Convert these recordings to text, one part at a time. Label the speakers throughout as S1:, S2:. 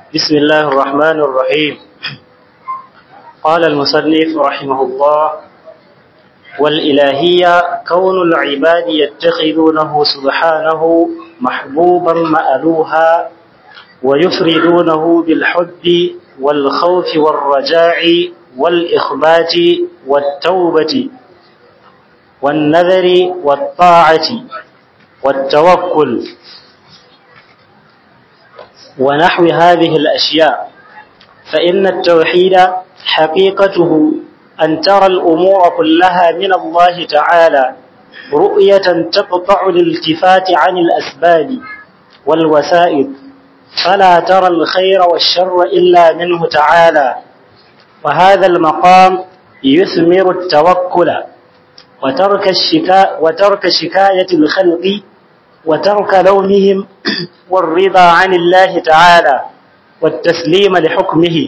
S1: بسم الله الرحمن الرحيم قال المصنف رحمه الله والإلهية كون العباد يتخذونه سبحانه محبوبا مألوها ويفردونه بالحب والخوف والرجاء والإخبات والتوبة والنذر والطاعة والتوكل ونحو هذه الأشياء فإن التوحيد حقيقته أن ترى الأمور كلها من الله تعالى رؤية تقطع الالتفات عن الأسباب والوسائل فلا ترى الخير والشر إلا منه تعالى وهذا المقام يثمر التوكل وترك الشكاء وترك شكاية الخلق وترك لومهم والرضا عن الله تعالى والتسليم لحكمه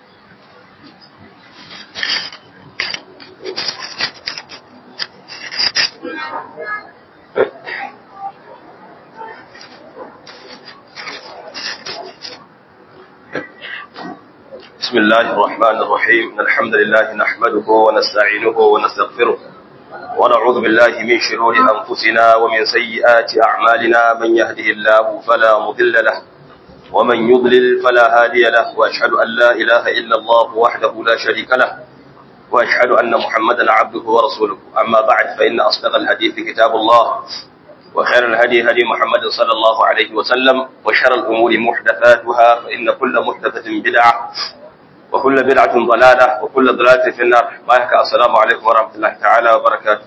S2: بسم الله الرحمن الرحيم إن الحمد لله نحمده ونستعينه ونستغفره ونعوذ بالله من شرور أنفسنا ومن سيئات أعمالنا من يهده الله فلا مضل له ومن يضلل فلا هادي له وأشهد أن لا إله إلا الله وحده لا شريك له وأشهد أن محمدا عبده ورسوله أما بعد فإن أصدق الحديث كتاب الله وخير الهدي هدي محمد صلى الله عليه وسلم وشر الأمور محدثاتها فإن كل محدثة بدعة وكل بدعة ضلالة وكل ضلالة في النار بايك السلام عليكم ورحمة الله تعالى وبركاته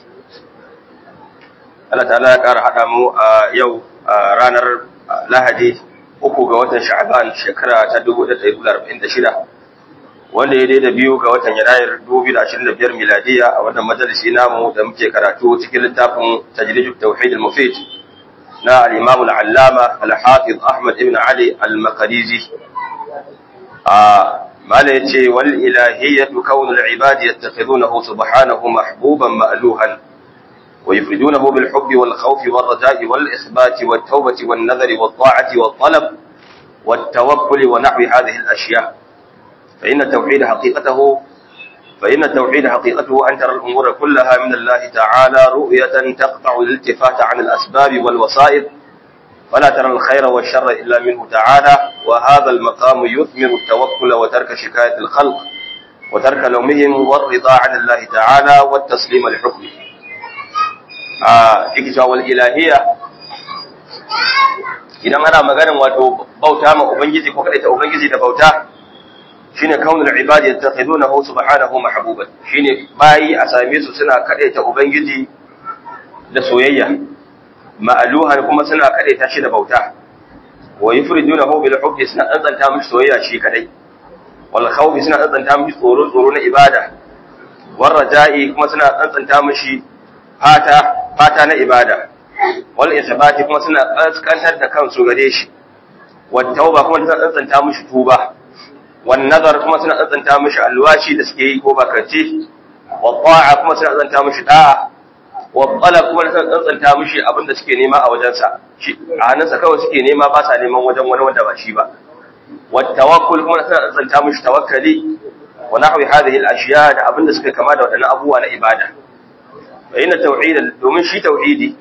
S2: Allah ta'ala ya ƙara haɗa mu a yau a ranar Lahadi uku ga watan Sha'ban shekara ta 1446 wanda ya daida biyu ga watan Yanayar 2025 miladiya a wannan majalisi namu da muke karatu cikin littafin Tajridut Tauhid al-Mufid na al-Imam al-Allama al-Hafiz Ahmad ibn Ali al-Maqdisi a mala yace wal ilahiyyatu kaunul ibadi yattakhidunahu subhanahu mahbuban ma'luhan wa yufridunahu bil hubbi wal khawfi wal raja'i wal ithbati wat tawbati wan nadhari wat ta'ati wat talab wat tawakkul wa nahwi hadhihi al ashya fa inna tawhid haqiqatahu فإن التوحيد حقيقته أن ترى الأمور كلها من الله تعالى رؤية تقطع الالتفات عن الأسباب والوسائل ولا ترى الخير والشر إلا منه تعالى وهذا المقام يثمر التوكل وترك شكاية الخلق وترك لومهم والرضا عن الله تعالى والتسليم لحكمه إكتا والإلهية idan ana maganin wato bauta ma ubangiji ko kadaita ubangiji da bauta shine kaunul ibadi yattakhidunahu subhanahu mahbuban shine bayi a same su suna kadaita ubangiji da soyayya ma'aluhan kuma suna kadaita shi da bauta wa yufridunahu bil hubbi suna tsantsanta mishi soyayya shi kadai wal khawfi suna tsantsanta mishi tsoro tsoro na ibada war raja'i kuma suna tsantsanta mishi fata fata na ibada wal isbati kuma suna kaskantar da kansu gare shi wat tauba kuma suna tsantsanta mishi tuba wan nazar kuma suna tsantsanta mishi alwashi da suke yi ko bakarci wa ta'a kuma suna tsantsanta mishi da'a wabbala kuma da tsantsanta mishi abin da suke nema a wajensa shi a hannunsa kawai suke nema ba sa neman wajen wani wanda ba shi ba wattawakkul kuma da tsantsanta mishi tawakkali wa nahwi hadhihi al-ashiya da abin da suka kama da wadannan abubuwa na ibada fa inna tauhid domin shi tauhidi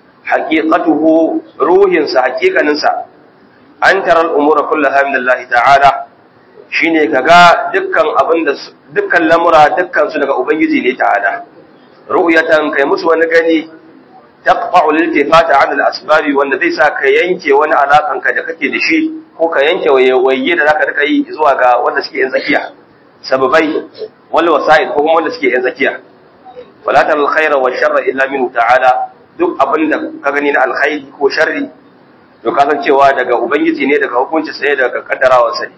S2: haqiqatuhu ruhin sa haqiqanin sa an tara al-umura kullaha min Allah ta'ala shine kaga dukkan abin da dukkan lamura dukkan su daga ubangiji ne ta'ala ru'yatan kai musu wani gani taqta'u liltifata 'an al-asbab wanda zai sa ka yanke wani alakan ka da kake da shi ko ka yanke waye da zaka rika yi zuwa ga wanda suke yin zakiya sababai wal wasa'id ko kuma wanda suke yin zakiya wala tal khaira wa sharra illa minhu ta'ala duk abin da ka gani na alkhairi ko sharri to ka san cewa daga ubangiji ne daga hukunci sai daga kaddarawar sa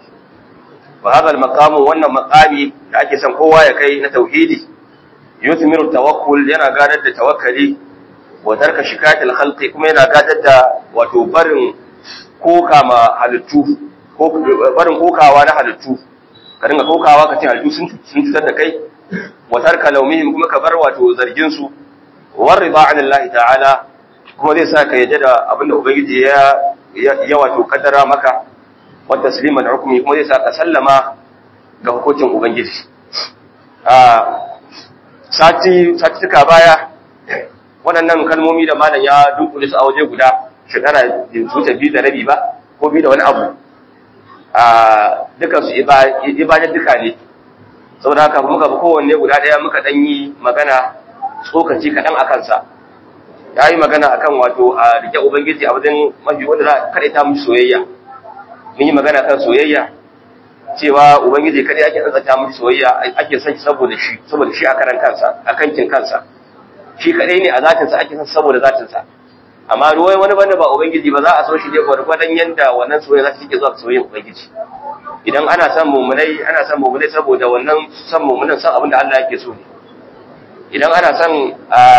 S2: wa hadha al-maqamu wannan maqami da ake son kowa ya kai na tauhidi yuthmiru tawakkul yana gadar da tawakkali wa tarka shikayatil khalqi kuma yana gadar da wato barin koka ma halittu ko barin kokawa na halittu ka dinga kokawa ka ce halittu sun sun cutar da kai wa tarka laumihim kuma ka bar wato zargin su wa rida anillahi ta'ala kuma zai sa ka yadda da abinda ubangiji ya ya wato kaddara maka wa tasliman hukmi kuma zai sa ka sallama ga hukuncin ubangiji a sati satituka baya waɗannan kalmomi da malam ya dunkule su a waje guda shekara da wuce biyu da rabi ba ko biyu da wani abu a dukansu ibadar duka ne saboda haka muka bi kowanne guda ɗaya muka ɗan yi magana tsokaci kaɗan a kansa ya yi magana a kan wato a rike ubangiji a wajen mafi wanda za a kaɗaita mu soyayya mun yi magana kan soyayya cewa ubangiji kaɗai ake tsantsanta mu soyayya ake son shi saboda shi saboda shi a karan kansa a kankin kansa shi kaɗai ne a zatinsa ake son saboda zatinsa amma ruwai wani banda ba ubangiji ba za a so shi ne gwargwadon yanda wannan soyayya za ta cike zuwa soyayyar ubangiji idan ana son mummunai ana son mummunai saboda wannan son mummunan son abin da Allah yake so ne idan ana son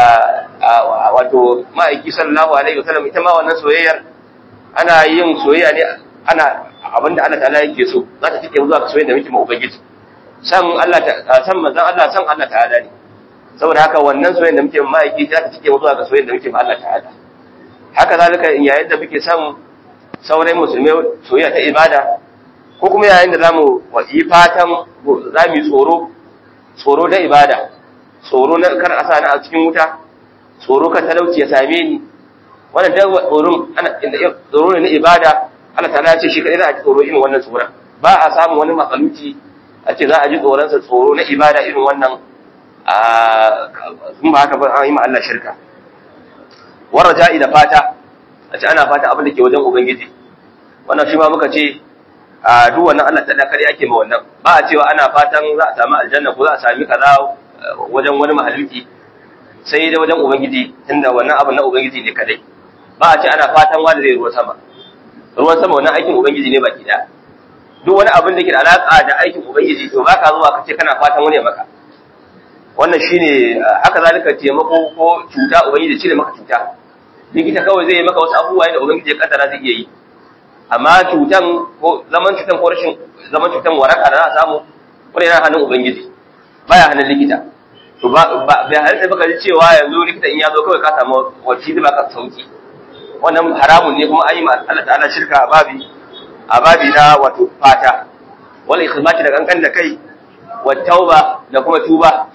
S2: wato ma'aiki sallallahu alaihi wasallam ita ma wannan soyayyar ana yin soyayya ne ana abin da Allah ta'ala yake so za ta cike zuwa soyayya da muke ma ubangiji san Allah ta san manzon Allah san Allah ta'ala ne saboda haka wannan soyayya da muke ma ma'aiki za ta cike zuwa ga soyayya da muke ma Allah ta'ala haka zalika yayin da muke son sauran musulmai soyayya ta ibada ko kuma yayin da zamu yi fatan zamu yi tsoro tsoro da ibada tsoro na kar a sani a cikin wuta tsoro kan talauci ya same ni wannan da tsoron ana tsoro ne na ibada Allah ta'ala ya ce shi kadai za a ji tsoro irin wannan tsoron ba a samun wani makaluci a ce za a ji tsoron sa tsoro na ibada irin wannan a in ba haka ba an yi ma Allah shirka waraja'i da fata a ce ana fata abin da ke wajen ubangiji wannan shi ma muka ce a duk wannan Allah ta kare ake ma wannan ba a cewa ana fatan za a samu aljanna ko za a sami kaza wajen wani mahaluki sai da wajen ubangiji tunda wannan abin na ubangiji ne kadai ba a ce ana fatan wanda zai ruwa sama ruwan sama wannan aikin ubangiji ne baki da duk wani abin da ke da alaka da aikin ubangiji to baka zuwa ka ce kana fatan wani maka wannan shine haka zalika taimako ko cuta ubangiji cire maka cuta likita kawai zai yi maka wasu abubuwa da ubangiji ya kaddara zai iya yi amma cutan ko zaman cutan ko rashin zaman cutan waraka da za a samu wani yana hannun ubangiji baya hannun likita to ba bai halitta baka ji cewa yanzu likita in ya zo kawai ka samu wacce zai baka sauki wannan haramun ne kuma an yi ma Allah ta'ala shirka a babi a babi na wato fata wal ikhmati da kankan da kai wa tauba da kuma tuba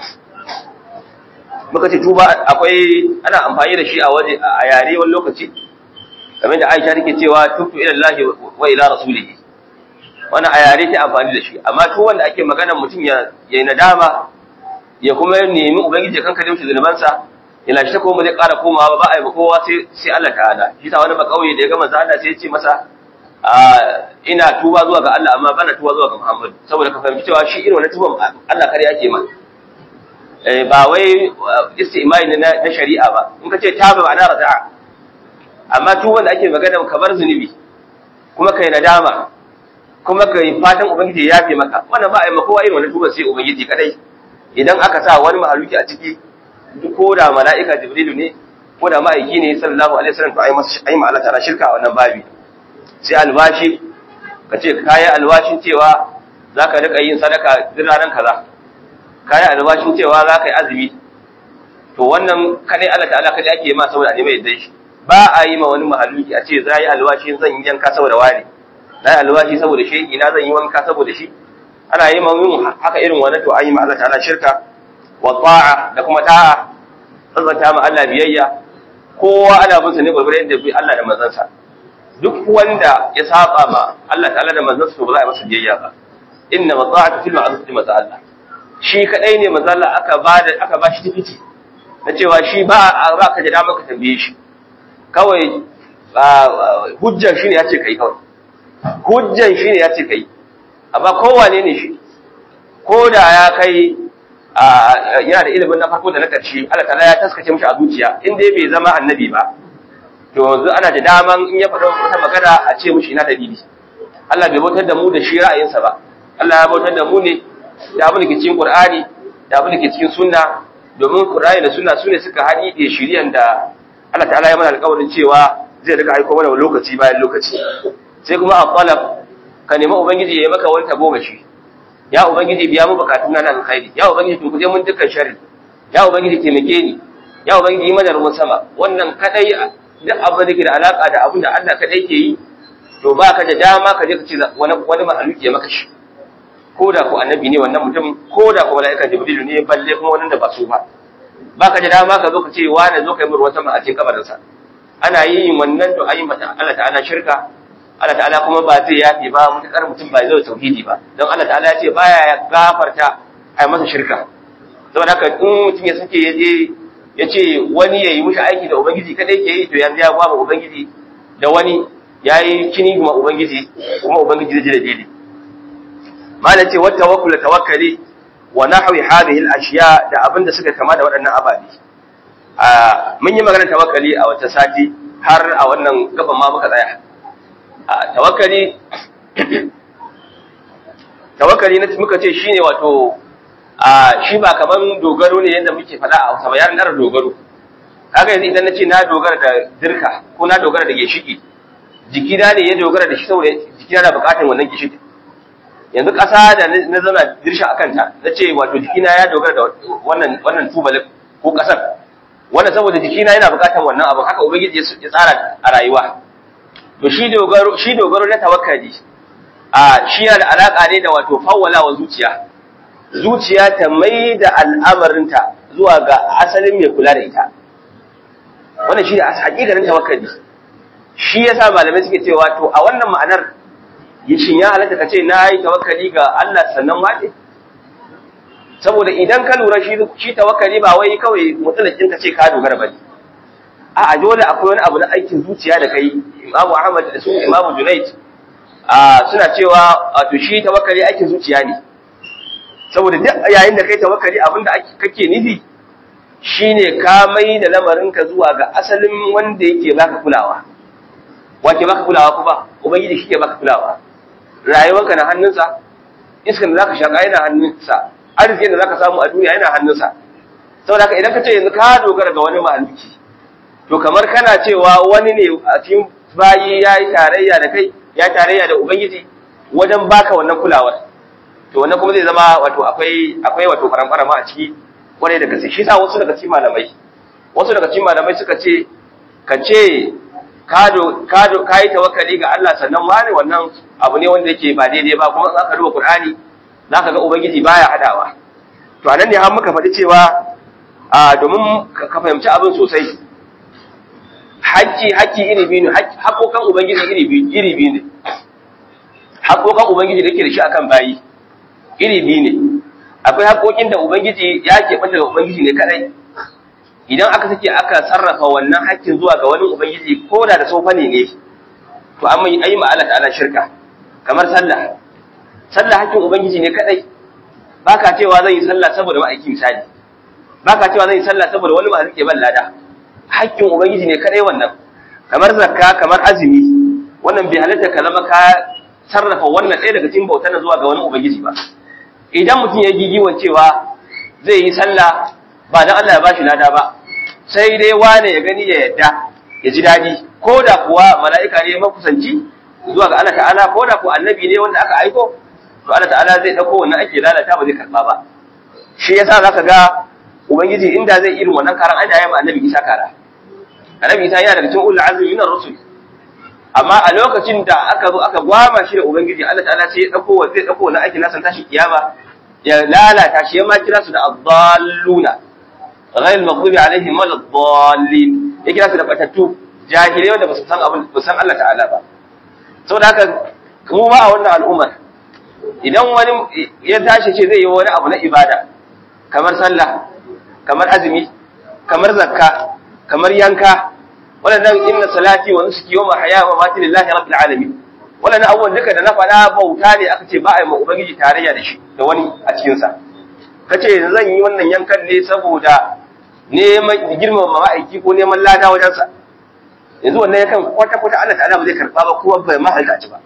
S2: muka ce tuba akwai ana amfani da shi a waje a yare wani lokaci kamar da Aisha take cewa tubu ila Allah wa ila rasulihi wannan a yare ta amfani da shi amma to wanda ake magana mutum ya yayi nadama ya kuma nemi ubangiji kanka da mishi zunubansa ina shi ko ba zai ƙara komawa ba a yi kowa sai sai Allah ta'ala shi ta wani makauye da ya ga manzo Allah sai ya ce masa ina tuba zuwa ga Allah amma bana tuba zuwa ga Muhammad saboda ka fahimci cewa shi irin wannan tuban Allah kare yake ma ba wai istimai ne na shari'a ba in ka ce taba ba na raja'a amma tuban da ake magana kamar zunubi kuma kai nadama kuma kai fatan ubangiji ya yafe maka wannan ba a yi maka kowa irin wannan tuban sai ubangiji kadai idan aka sa wani mahaluki a ciki ko da mala'ika jibrilu ne ko da ma'aiki ne sallallahu alaihi wasallam to ai masa ai ma Allah ta'ala shirka a wannan babi sai alwashi ka ce kayi alwashin cewa zaka rika yin sadaka duk ranar kaza kayi alwashin cewa zaka yi azumi to wannan kadai Allah ta'ala kadai ake ma saboda ne mai yadda shi ba a yi ma wani mahaluki a ce za yi alwashin zan yi yanka saboda wani na yi alwashi saboda shi ina zan yi wanka saboda shi ana yi ma yin haka irin wannan to an yi ma Allah ta'ala shirka wa ta'a da kuma ta'a tsantsanta ma Allah biyayya kowa ana bin sa ne gurgurai da bi Allah da manzansa duk wanda ya saba ma Allah ta'ala da manzansa to ba za a yi masa biyayya ba inna ma ta'atu fil ma'ruf li Allah shi kadai ne manzo Allah aka ba da aka ba shi tikiti na cewa shi ba ba ka da damar ka tambaye shi kawai hujjan shi ne ya ce kai kawai hujjan shi ne ya ce kai amma kowane ne shi ko da ya kai yana da ilimin na farko da na ƙarshe Allah ta'ala ya taskace mishi a zuciya in dai bai zama annabi ba to yanzu ana da daman in ya faɗa wata magana a ce mishi ina dalili Allah bai bautar da mu da shi ra'ayinsa ba Allah ya bautar da mu ne da abin da ke cikin Qur'ani da abin da ke cikin sunna domin Qur'ani da sunna sune suka haɗi da shiriyan da Allah ta'ala ya mana alƙawarin cewa zai rika aiko mana lokaci bayan lokaci sai kuma a qalab ka nemi ubangiji ya yi maka wani tagomashi ya ubangiji biya mu bukatun na alkhairi ya ubangiji tun kuje mun dukkan sharri ya ubangiji taimake ni ya ubangiji yi mana ruwan sama wannan kadai duk abin da ke da alaka da abin da Allah kadai ke yi to ba ka da dama ka je ka ce wani wani mahaluki ya maka shi ko da ko annabi ne wannan mutum ko da ko mala'ika jibrilu ne balle kuma wannan da ba su ba ba ka da dama ka zo ka ce wani zo ka yi ruwan sama a cikin kabarinsa ana yin wannan to ayi mata Allah ta'ala shirka Allah ta'ala kuma ba zai yafe ba mutakar mutum ba zai tauhidi ba don Allah ta'ala ya ce baya gafarta a masa shirka saboda haka in mutum ya sake ya je ya ce wani ya yi mushi aiki da ubangiji kadai ke yi to yanzu ya gwaba ubangiji da wani ya yi kini kuma ubangiji kuma ubangiji zai ji da daidai malam ce wata tawakkul tawakkali wa nahwi hadhihi al-ashya da abinda suka kama da waɗannan ababe a mun yi maganar tawakkali a wata sati har a wannan gaban ma muka tsaya a tawakkali tawakkali na muka ce shine wato a shi ba kaman dogaro ne yadda muke faɗa a Hausa ba yaran na dogaro kaga yanzu idan nace na dogara da dirka ko na dogara da gishiki jikina ne ya dogara da shi saboda jikina na bukatar wannan gishiki yanzu ƙasa da na zauna dirsha a kanta na ce wato jikina ya dogara da wannan wannan tubalin ko ƙasar wannan saboda jikina yana bukatar wannan abin haka ubangiji ya tsara a rayuwa to shi dogaro shi dogaro na tawakkali a shi yana da alaka ne da wato fawwala wa zuciya zuciya ta mai da al'amarinta zuwa ga asalin mai kula da ita wannan shi ne hakikanin tawakkali shi yasa malamai suke cewa to a wannan ma'anar shin ya halatta ka ce na yi tawakkali ga Allah sannan wace saboda idan ka lura shi shi tawakkali ba wai kawai mutsalakin ka ce ka dogara ba ne a dole akwai wani abu na aikin zuciya da kai Imam Ahmad da su Imam Junayd a suna cewa wato shi tawakkali aikin zuciya ne saboda duk yayin da kai tawakkali abinda kake nufi shine ka mai da lamarinka zuwa ga asalin wanda yake baka kulawa wake baka kulawa ko ba ubangiji shi ke baka kulawa rayuwarka na hannunsa iskan da zaka shaka yana hannunsa arzikin da zaka samu a duniya yana hannunsa saboda haka idan ka ce yanzu ka dogara ga wani mahalicci to kamar kana cewa wani ne a cikin bayi ya yi tarayya da kai ya tarayya da ubangiji wajen baka wannan kulawar to wannan kuma zai zama wato akwai akwai wato faramfarama a ciki kwarai da gaske shi sa wasu daga cikin malamai wasu daga cikin malamai suka ce ka ce ka yi tawakkali ga Allah sannan wani wannan abu ne wanda yake ba daidai ba kuma za ka duba Qur'ani za ka ga Ubangiji baya hadawa to anan ne har muka faɗi cewa a domin ka fahimci abin sosai haƙƙi haƙƙi iri biyu ne haƙoƙan Ubangiji iri biyu iri biyu ne haƙoƙan Ubangiji da yake da shi akan bayi iri biyu ne akwai haƙoƙin da Ubangiji ya keɓanta ga Ubangiji ne kadai idan aka sake aka sarrafa wannan haƙƙin zuwa ga wani ubangiji ko da da tsofane ne to an mai ayi ma'ala ta'ala shirka kamar sallah sallah haƙƙin ubangiji ne kadai baka cewa zan yi sallah saboda ma'aiki misali baka cewa zan yi sallah saboda wani ma rike ban lada haƙƙin ubangiji ne kadai wannan kamar zakka kamar azumi wannan bai halatta ka zama ka sarrafa wannan ɗaya daga cikin bautar zuwa ga wani ubangiji ba idan mutum ya gigiwan cewa zai yi sallah ba dan Allah ya bashi lada ba sai dai wane ya gani ya yadda ya ji daɗi ko da kuwa mala'ika ne makusanci zuwa ga Allah ta'ala ko da kuwa annabi ne wanda aka aiko to Allah ta'ala zai ɗauko wannan ake lalata ba zai karɓa ba shi yasa za ka ga ubangiji inda zai irin wannan karan an yayin annabi isa kara annabi isa yana daga cikin ulul azmi minar rusul amma a lokacin da aka zo aka gwama shi da ubangiji Allah ta'ala sai ya ɗauko zai ɗauko wannan ake nasan tashi kiyama ya lalata shi ya ma kira su da adalluna غير المغضوب عليهم ولا الضالين yake nasu da batattu jahilai wanda basu san abin basu san Allah ta'ala ba saboda haka mu ma a wannan al'ummar idan wani ya tashi ce zai yi wani abu na ibada kamar sallah kamar azumi kamar zakka kamar yanka waɗannan inna salati wa nusuki wa mahaya wa mamati lillahi rabbil alamin waɗannan abubuwan duka da na faɗa bauta ne aka ce ba a yi ma ubangiji tarayya da shi da wani a cikin sa kace zan yi wannan yankan ne saboda neman girmama ma'aiki ko neman lada wajensa yanzu wannan yakan kwata-kwata Allah ta'ala ba zai karɓa ba kuma bai ma halta ci ba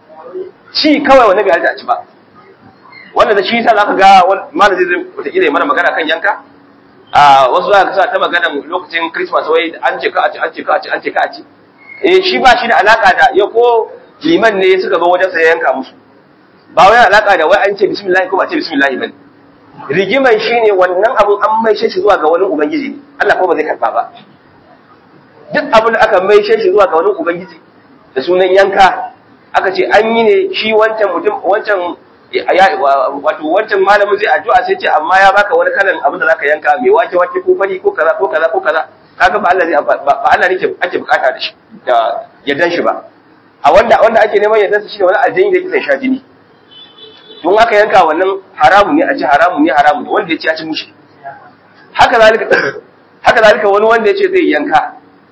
S2: ci kawai wannan bai halta ci ba wanda da shi yasa zaka ga malam zai zai wataƙila ya mana magana kan yanka a wasu za ka sa ta magana lokacin Christmas wai an ce ka a ci an ce ka a ci an ce ka a ci eh shi ba shi da alaka da ya ko liman ne suka zo wajen sa yanka musu ba wai alaka da wai an ce bismillah ko ba ce bismillah bane rigimar shi ne wannan abin an maishe shi zuwa ga wani ubangiji ne Allah ko ba zai karba ba duk abin da aka maishe shi zuwa ga wani ubangiji da sunan yanka aka ce an yi ne shi wancan mutum wancan wato wancan malamin zai addu'a sai ce amma ya baka wani kalan abin da zaka yanka mai wake wake ko fari ko kaza ko kaza ko kaza kaga ba Allah zai ba Allah ne ake bukata da shi da yaddan shi ba a wanda wanda ake neman yaddan shi ne wani aljini da yake sha jini don aka yanka wannan haramun ne a ci haramun ne haramun ne wanda ya ci ya ci mushi haka zalika haka zalika wani wanda ya ce zai yanka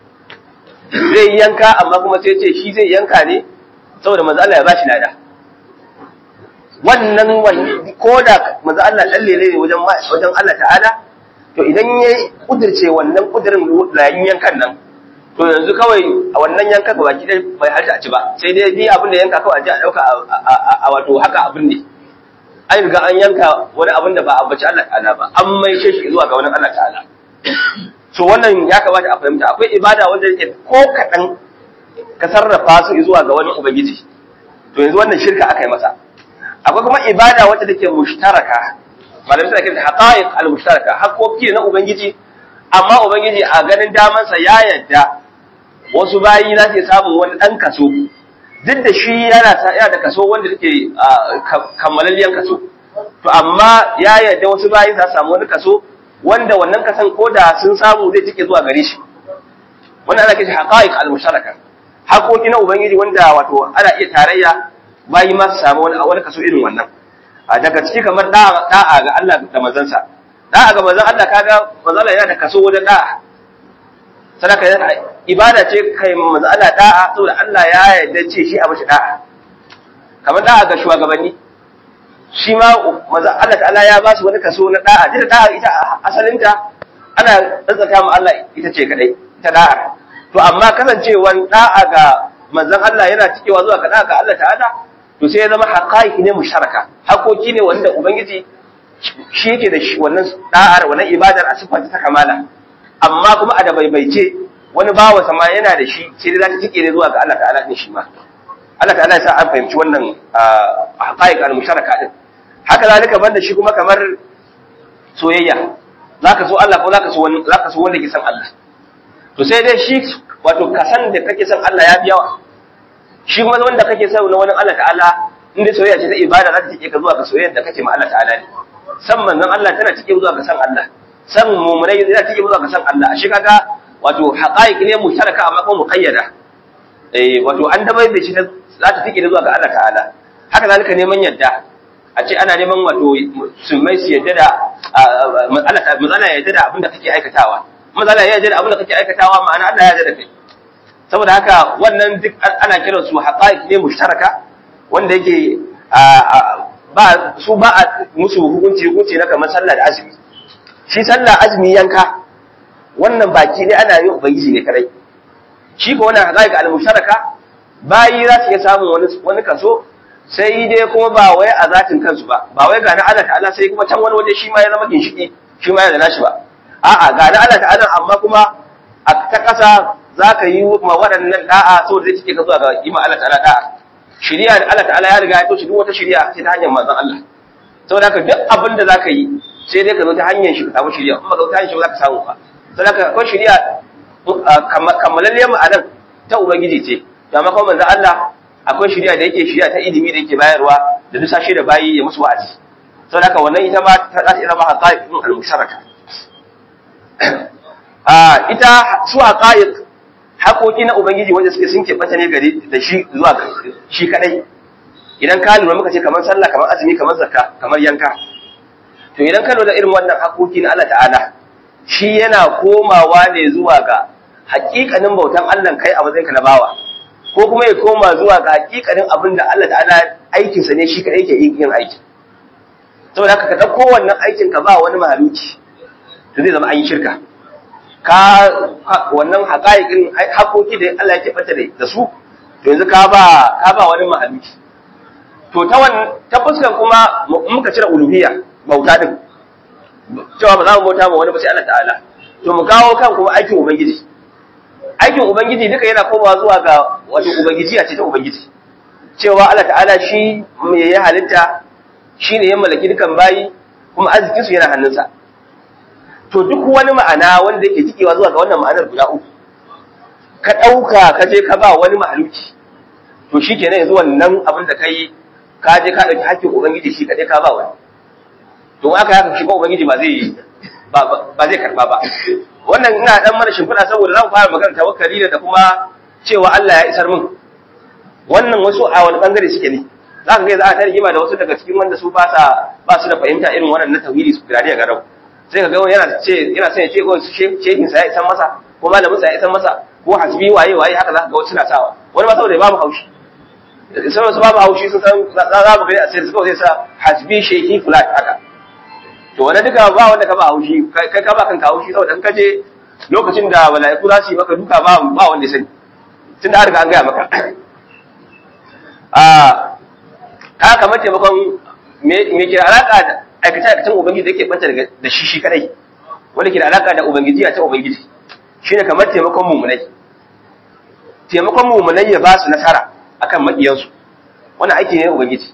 S2: zai yanka amma kuma sai ce shi zai yanka ne saboda manzo Allah ya bashi lada wannan wani ko da manzo Allah dan lele ne wajen wajen Allah ta'ala to idan ya kudirce wannan kudirin layin yankan nan to yanzu kawai a wannan yanka ba baki dai bai halta a ci ba sai dai bi abin da yanka kawai a ji a dauka a wato haka abin ne an riga an yanka wani abin da ba a bace Allah ta'ala ba an mai shi zuwa ga wani Allah ta'ala so wannan ya kamata a fahimta akwai ibada wanda yake ko kaɗan ka sarrafa su zuwa ga wani ubangiji to yanzu wannan shirka aka yi masa akwai kuma ibada wacce take mushtaraka malamai suna kiranta haqa'iq al-mushtaraka haƙoƙi na ubangiji amma ubangiji a ganin damansa ya yadda wasu bayi za su samu wani ɗan kaso duk da shi yana yana da kaso wanda take kammalalliyan kaso to amma ya yadda wasu bayi za su samu wani kaso wanda wannan kasan ko da sun samu zai take zuwa gare shi wannan ana kishi haqa'iq al-mushtaraka haƙoƙi na ubangiji wanda wato ana iya tarayya bayi ma su samu wani wani kaso irin wannan a daga ciki kamar da'a da'a ga Allah da manzansa da'a ga manzon Allah kaga manzon Allah yana da kaso wajen da'a sadaka ibada ce kai manzon Allah da'a saboda Allah ya yarda ce shi a mashi da'a kamar da'a ga shugabanni shi ma manzon Allah ta'ala ya ba su wani kaso na da'a da da'a ita asalinta ana tsantsaka mu Allah ita ce kadai ita da'a to amma kasancewan da'a ga manzon Allah yana cikewa zuwa ga da'a ga Allah ta'ala to sai ya zama haƙaƙi ne musharaka haƙoƙi ne wanda ubangiji shi yake da wannan da'ar wannan ibadar a siffar ta kamala amma kuma a da baibaice wani bawa sama yana da shi sai dai za ta tike ne zuwa ga Allah ta'ala din shi ma Allah ta'ala ya sa an fahimci wannan haƙaƙi al-musharaka din haka zalika banda shi kuma kamar soyayya zaka so Allah ko zaka so wani zaka so wanda ke san Allah to sai dai shi wato kasan da kake san Allah ya fi yawa shi kuma wanda kake sa na wani Allah ta'ala inda soyayya ce ta ibada za ta cike ka zuwa ga soyayyar da kake ma Allah ta'ala ne san manzon Allah tana cike zuwa ga san Allah san mu'minai tana cike zuwa ga san Allah shi kaga wato haqaiq ne mushtaraka amma kuma muqayyada eh wato an dabai da shi za ta cike zuwa ga Allah ta'ala haka zalika neman yadda a ce ana neman wato musulmai su yadda da Allah ta mazala yadda da abin da kake aikatawa mazala ya yadda da abin da kake aikatawa ma'ana Allah ya yadda da kai saboda haka wannan duk ana kiran su haqaiq ne mushtaraka wanda yake ba su ba a musu hukunci hukunci na kamar sallah da azumi shi sallah azumi yanka wannan baki ne ana yin ubangiji ne kadai shi ko wannan haqaiq al mushtaraka bayi za su iya samun wani wani kaso sai dai kuma ba wai a zatin kansu ba ba wai ga na Allah ta'ala sai kuma can wani waje shi ma ya zama ginshiki shi ma ya da nashi ba a'a ga na Allah ta'ala amma kuma a ta ƙasa za ka yi ma waɗannan da'a saboda zai cike ka zuwa ga yi ma Allah ta'ala da'a shari'a da Allah ta'ala ya riga ya toshe duk wata shari'a sai ta hanyar manzon Allah saboda haka duk abin da za ka yi sai dai ka zo ta hanyar shi ka samu shari'a kuma ka zo ta hanyar shi ba za ka samu ba saboda haka akwai shari'a kammalalliyar ma'anar ta ubangiji ce da amma kuma manzon Allah akwai shari'a da yake shari'a ta ilimi da yake bayarwa da duk sashe da bayi ya musu wa'azi saboda haka wannan ita ma ta za ta iya zama haqa'iqun al-musharaka a ita su haqa'iq haƙoƙi na ubangiji wanda suke sun keɓanta ne gari da shi zuwa shi kadai idan ka lura muka ce kamar sallah kamar azumi kamar zakka kamar yanka to idan ka lura irin wannan haƙoƙi na Allah ta'ala shi yana komawa ne zuwa ga haƙiƙanin bautan Allah kai a matsayinka na bawa ko kuma ya koma zuwa ga haƙiƙanin abin da Allah ta'ala aikinsa ne shi kadai ke yin aiki saboda haka ka ɗauko wannan aikin ka ba wani mahaluki to zai zama an yi shirka ka wannan haƙa'iƙin haƙoƙi da Allah yake fata da su to yanzu ka ba ka ba wani mahaluki to ta wannan ta fuskar kuma muka cire uluhiyya bauta din cewa ba za mu bauta ma wani ba sai Allah ta'ala to mu kawo kan kuma aikin ubangiji aikin ubangiji duka yana komawa zuwa ga wato ubangiji a ce ta ubangiji cewa Allah ta'ala shi me ya halitta shine ya mallaki dukan bayi kuma arzikin su yana hannunsa to duk wani ma'ana wanda yake cikewa zuwa ga wannan ma'anar guda uku ka ɗauka ka je ka ba wani mahaluki to shi kenan yanzu wannan abin da kai ka je ka ɗauki hakkin ubangiji shi kaɗai ka ba wani to aka haka shi ba ubangiji ba zai ba zai karɓa ba wannan ina dan mana shimfiɗa saboda zan fara magana tawakkali da kuma cewa Allah ya isar min wannan wasu a wani bangare suke ne za ka ga za a ta rigima da wasu daga cikin wanda su ba sa ba su da fahimta irin wannan na tauhidi su gari a garau sai ka ga wani yana ce yana son ya ce ko shehin sa ya isan masa ko malamin sa ya isan masa ko hasbi waye waye haka za ka ga wasu suna sawa wani ma saboda ya babu haushi sai wasu babu haushi sun san za mu gani a sai suka zai sa hasbi shehi fulan haka to wani duka ba wanda ka ba haushi kai ka ba kanka haushi saboda in ka je lokacin da mala'iku za su yi maka duka ba ba wanda ya sani tun da an riga an gaya maka a ka kamar taimakon me ke alaka da aikace aikacen ubangiji da yake banta da shi shi kadai wanda ke da alaka da ubangiji a ta ubangiji shine kamar taimakon mumunai taimakon mumunai ya ba su nasara akan maƙiyansu wannan aiki ne na ubangiji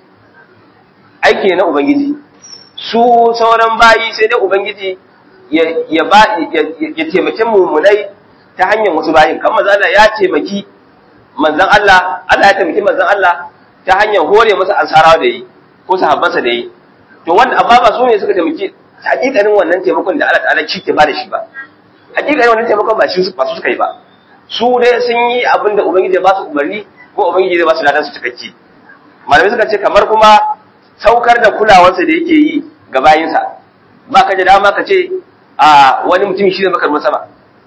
S2: aiki ne na ubangiji su sauran bayi sai dai ubangiji ya ba ya taimaki mumunai ta hanyar wasu bayin kamar manzo Allah ya taimaki manzon Allah Allah ya taimaki manzon Allah ta hanyar hore masa ansarawa da yi ko sahabbansa da yi to wanda amma ba su ne suka taimaki hakikanin wannan taimakon da Allah ta'ala ci ke ba da shi ba hakikanin wannan taimakon ba shi ba su suka yi ba su dai sun yi abin da ubangiji ya ba su umarni ko ubangiji ya ba su ladan su cikakke malamai suka ce kamar kuma saukar da kulawarsa da yake yi ga bayinsa ba ka da dama ka ce a wani mutum shi ne maka ruwan sama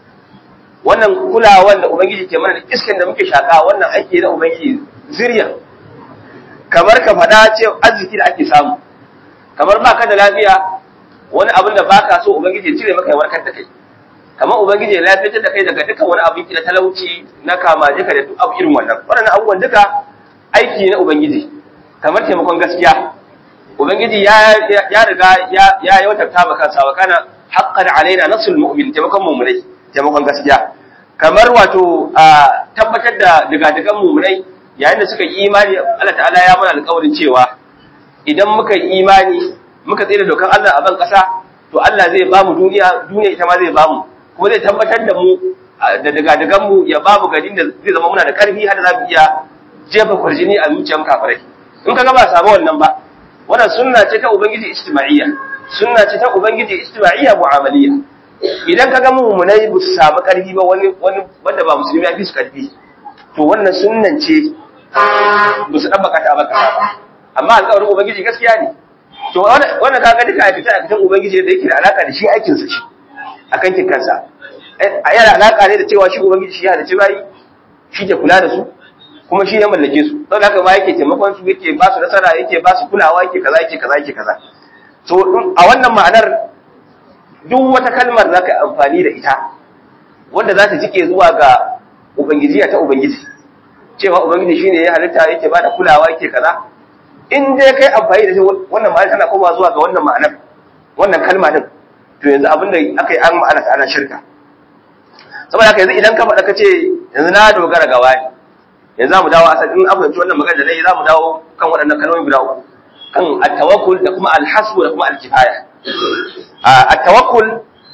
S2: wannan kulawar da ubangiji ke mana da iskan da muke shaka wannan aiki na ubangiji zuriya kamar ka faɗa ce arziki da ake samu kamar ba ka da lafiya wani abin da ba ka so ubangiji ya cire maka ya warkar da kai kamar ubangiji ya lafiyar da kai daga dukkan wani abin na talauci na kama jika da duk abu irin wannan waɗannan abubuwan duka aiki na ubangiji kamar taimakon gaskiya ubangiji ya ya riga ya ya yawatarta maka kansa wa kana haqqan alaina nasrul mu'min taimakon mu'minai taimakon gaskiya kamar wato tabbatar da digadigan mu'minai yayin da suka yi imani Allah ta'ala ya mana alƙawarin cewa idan muka yi imani muka tsira dokan Allah a ban ƙasa to Allah zai ba mu duniya duniya ita ma zai ba mu kuma zai tabbatar da mu da digadigan mu ya ba mu garin da zai zama muna da ƙarfi har da za mu iya jefa kwarjini a zuciyar kafirai in kaga ba samu wannan ba wannan sunna ce ta ubangiji ijtima'iyya sunna ce ta ubangiji ijtima'iyya mu'amaliyya idan kaga mu'minai ba su samu karfi ba wani wani wanda ba musulmi ya fi su karfi to wannan sunnan ce ba su dabbaka ta baka ba amma alƙawarin ubangiji gaskiya ne to wannan kaga duka aikata aikatan ubangiji da yake da alaka da shi aikin sa shi akan kin kansa a yana alaka ne da cewa shi ubangiji shi ya da ci bayi shi ke kula da su kuma shi ya mallake su don haka ma yake taimakon su yake ba su nasara yake ba su kulawa yake kaza yake kaza yake kaza to a wannan ma'anar duk wata kalmar zaka yi amfani da ita wanda za ta jike zuwa ga ubangiji ta ubangiji cewa ubangiji shine ya halitta yake ba da kulawa yake kaza in dai kai amfani da shi wannan ma'anar tana komawa zuwa ga wannan ma'anar wannan kalma din to yanzu abin da aka yi an ma'ana ta ana shirka saboda haka yanzu idan ka faɗa ka ce yanzu na dogara ga wani yanzu za mu dawo asali in an fahimci wannan magana da nayi za mu dawo kan waɗannan kalmomi guda uku kan at-tawakkul da kuma al-hasbu da kuma al-kifaya at-tawakkul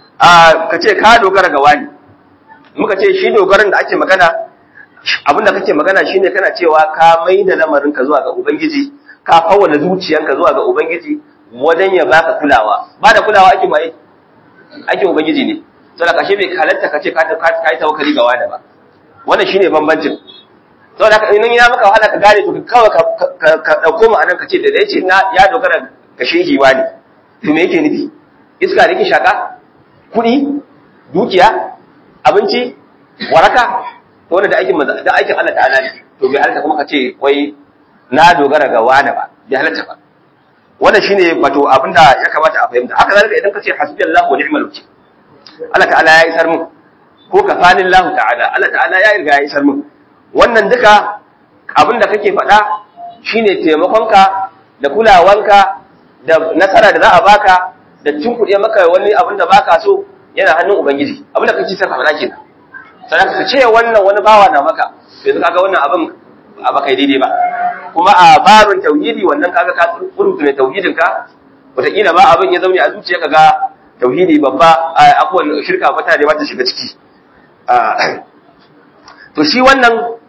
S2: ka ce ka dogara ga wani muka ce shi dogaran da ake magana abin da kake magana shine kana cewa ka mai da lamarin ka zuwa ga ubangiji ka fawwala zuciyanka zuwa ga ubangiji wajen ya baka kulawa ba da kulawa ake mai ake ubangiji ne saboda kashe bai halatta ka ce ka yi tawakkali ga wani ba wannan shine bambancin saboda haka in ya maka wahala ka gane to kawai ka dauko ma'anar ka ce da yace na ya dogara ga shehi wani to me yake nufi iska da yake shaka kuɗi dukiya abinci waraka to wannan da aikin da aikin Allah ta'ala ne to bai halatta kuma ka ce wai na dogara ga wani ba bai halatta ba wannan shine wato abinda ya kamata a fahimta haka zalika idan ka ce hasbiyallahu wa ni'mal wakil Allah ta'ala ya isar mu ko kafanillahu ta'ala Allah ta'ala ya riga ya isar mu wannan duka abin da kake faɗa shine taimakonka da kulawanka da nasara da za a baka da tunkuɗe maka wani abin da baka so yana hannun ubangiji abin da kake saka faɗa kenan sannan ka ce wannan wani bawa na maka yanzu kaga wannan abin a baka daidai ba kuma a babin tauhidi wannan kaga ka rubuta ne tauhidin ka wataƙila ba abin ya zaune a zuciya kaga tauhidi babba abubuwan shirka fata ne ba ta shiga ciki to shi wannan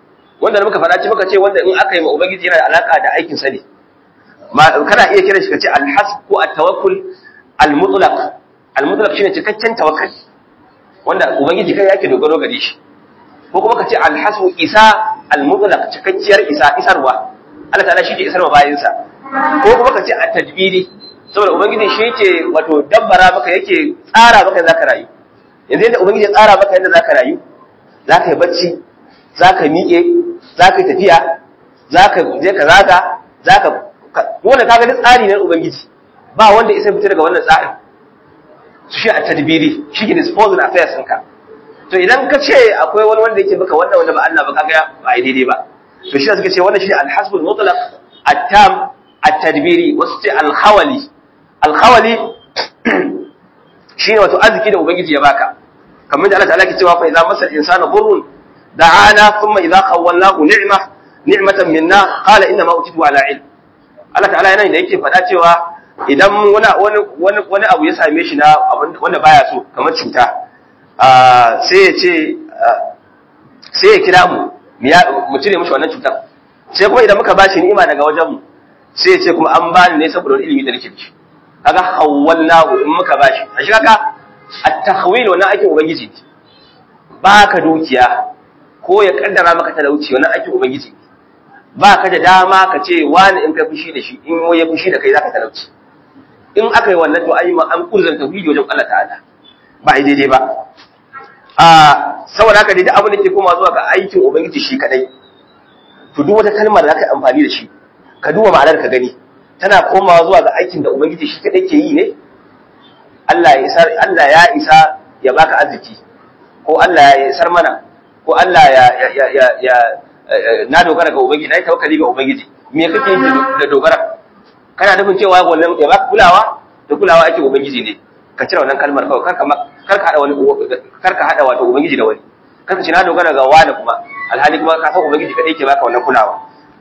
S2: wanda da muka faɗa ci muka ce wanda in aka yi ma ubangiji yana da alaka da aikin sa ne kana iya kiran shi kace al-hasb ko at-tawakkul al-mutlaq al-mutlaq shine cikakken tawakkali wanda ubangiji kai yake dogaro gare shi ko kuma kace al-hasb isa al-mutlaq cikakkiyar isa isarwa Allah ta'ala shi ke isarwa bayin sa ko kuma kace at-tadbiri saboda ubangiji shi yake wato dabbara maka yake tsara maka zaka rayu yanzu yadda ubangiji ya tsara maka yadda zaka rayu zaka yi bacci zaka miƙe zaka yi tafiya zaka je ka zaga zaka wanda kaga duk tsari ne ubangiji ba wanda isa fita daga wannan tsarin shi a tadbiri shi ke disposal affairs ɗinka to idan ka ce akwai wani wanda yake maka wannan wanda ba Allah ba kaga ba ai daidai ba to shi suka ce wannan shi al-hasbul mutlaq at-tam at-tadbiri wasu ce al-khawali al-khawali shine wato arziki da ubangiji ya baka kamar da Allah ta'ala ke cewa fa idza masal insana dhurrun da'ana thumma idza khawwalnahu ni'ma ni'matan minna qala inna ma utitu ala ilm Allah ta'ala yana da yake faɗa cewa idan wani wani wani abu ya same shi na wanda baya so kamar cuta sai ya ce sai ya kira mu mu cire mishi wannan cutar sai kuma idan muka bashi ni'ima daga wajen mu sai ya ce kuma an bani ne saboda wani ilimi da nake da shi kaga hawwalnahu in muka bashi a shi kaga at-tahwil wannan aikin ubangiji ne baka dukiya ko ya kaddara maka talauci wannan aikin ubangiji ne ba ka da dama ka ce wani in ka fushi da shi in ya fushi da kai zaka talauci in aka yi wannan to ayi ma an kurzan tauhidi wajen Allah ta'ala ba ai daidai ba a saboda haka dai duk abin da ke koma zuwa ga aikin ubangiji shi kadai to duk wata kalmar da zaka yi amfani da shi ka duba ma'anar ka gani tana komawa zuwa ga aikin da ubangiji shi kadai ke yi ne Allah ya isar Allah ya isa ya baka arziki ko Allah ya isar mana ko Allah ya ya ya, ya na dogara ga ubangiji na yi tawakkali ga ubangiji me kake yi da dogara kana nufin cewa wannan ya baka kulawa da kulawa ake ubangiji ne ka cire wannan kalmar kawai kar ka kar ka hada wani kar ka hada wato ubangiji da wani kar ka ce na dogara ga wani kuma alhali kuma ka san ubangiji kadai ke baka wannan kulawa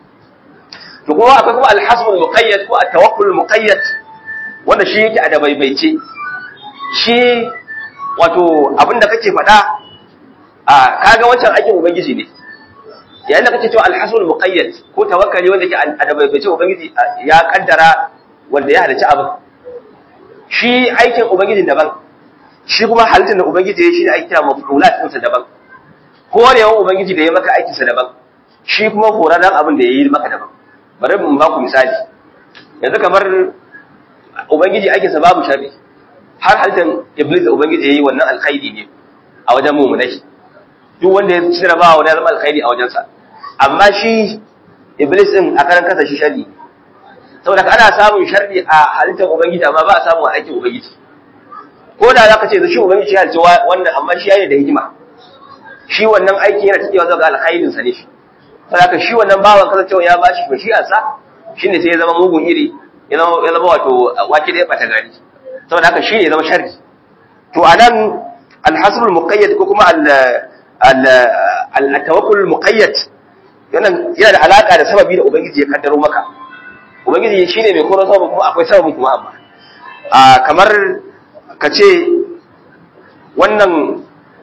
S2: to kuma akwai kuma alhasbul muqayyad ko at-tawakkul muqayyad wanda shi yake a da baibaice shi wato abinda kake faɗa a kaga wancan aikin ubangiji ne yayin da kake cewa alhasul muqayyad ko tawakkali wanda yake adabaibace ubangiji ya kaddara wanda ya halarci abin shi aikin ubangiji daban shi kuma halittar da ubangiji ya shi ne ake kira mafrulat ɗinsa daban horewan ubangiji da ya maka aikinsa daban shi kuma horarren abin da ya yi maka daban bari mu ba ku misali yanzu kamar ubangiji aikinsa babu sharri har halittar iblis da ubangiji ya yi wannan alkhairi ne a wajen mummunai duk wanda ya cire ba wani ya zama alkhairi a wajensa amma shi iblis din a karan kasa shi sharri saboda ana samun sharri a halittar ubangiji amma ba a samu a aikin ubangiji ko da zaka ce shi ubangiji ya halitta wannan amma shi yayi da hikima shi wannan aiki yana tafiya zuwa ga alkhairin sa ne shi saboda shi wannan bawan kasancewa ya bashi bashi'arsa shine sai ya zama mugun iri ya zama ya zama wato wake da ya bata gari saboda haka shi ne ya zama sharri to anan alhasrul muqayyad ko kuma al al-tawakkul muqayyad yana yana da alaka da sababi da ubangiji ya kaddaro maka ubangiji shine mai koro sababin kuma akwai sababin kuma amma a kamar ka ce wannan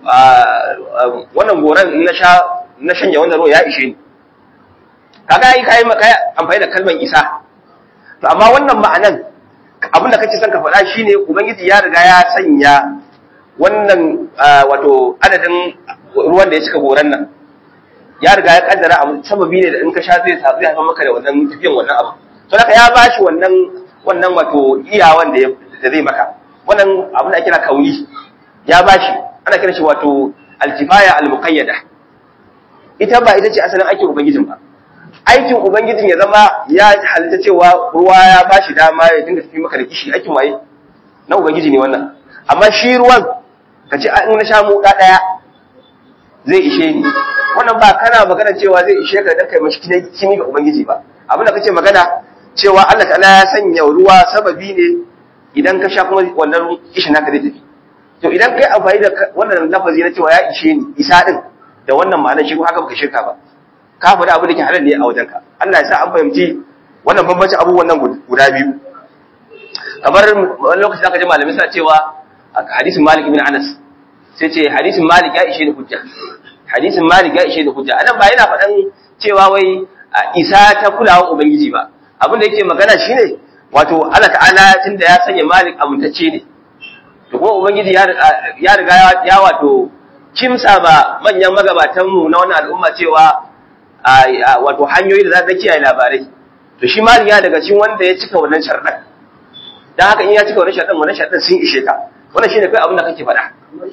S2: wannan goran na sha na shanya wannan ruwa ya ishe ni kaga yi kai maka amfani da kalmar isa to amma wannan ma'anan abin da kake son ka faɗa shine ubangiji ya riga ya sanya wannan wato adadin ruwan da ya cika goran nan ya riga ya kaddara abu sababi ne da in ka sha zai zai haifar maka da wannan tafiyan wannan abu to haka ya bashi wannan wannan wato iyawan da da zai maka wannan abin da kira kauni ya bashi ana kira shi wato alkifaya almuqayyada ita ba ita ce asalin aikin ubangijin ba aikin ubangijin ya zama ya halitta cewa ruwa ya bashi dama ya dinga tafi maka da kishi aikin waye na ubangiji ne wannan amma shi ruwan ka ce in na sha mu ɗaya zai ishe ni wannan ba kana magana cewa zai ishe ka dan kai mashi kimi ga ubangiji ba abin da kace magana cewa Allah ta'ala ya sanya ruwa sababi ne idan ka sha kuma wannan kishin naka zai tafi to idan kai amfani da wannan lafazi na cewa ya ishe ni isa din da wannan ma'anar shi kuma haka baka shirka ba ka faɗi abu da ke halal ne a wajenka Allah ya sa an fahimci wannan bambanci abubuwan nan guda biyu kamar wani lokaci zaka ji malamai suna cewa hadisin Malik ibn Anas sai ce hadisin Malik ya ishe da hujja hadisin Malik ya ishe da hujja anan ba yana faɗan cewa wai isa ta kulawa ubangiji ba abin da yake magana shine wato Allah ta'ala tunda ya sanya malik amintacce ne to kuma ubangiji ya riga ya wato kimsa ba manyan magabatanmu na wannan al'umma cewa wato hanyoyi da za ta kiyaye labarai to shi malik ya daga cikin wanda ya cika wannan sharɗan dan haka in ya cika wannan sharɗan wannan sharɗan sun ishe ka wannan shine kai abin da kake faɗa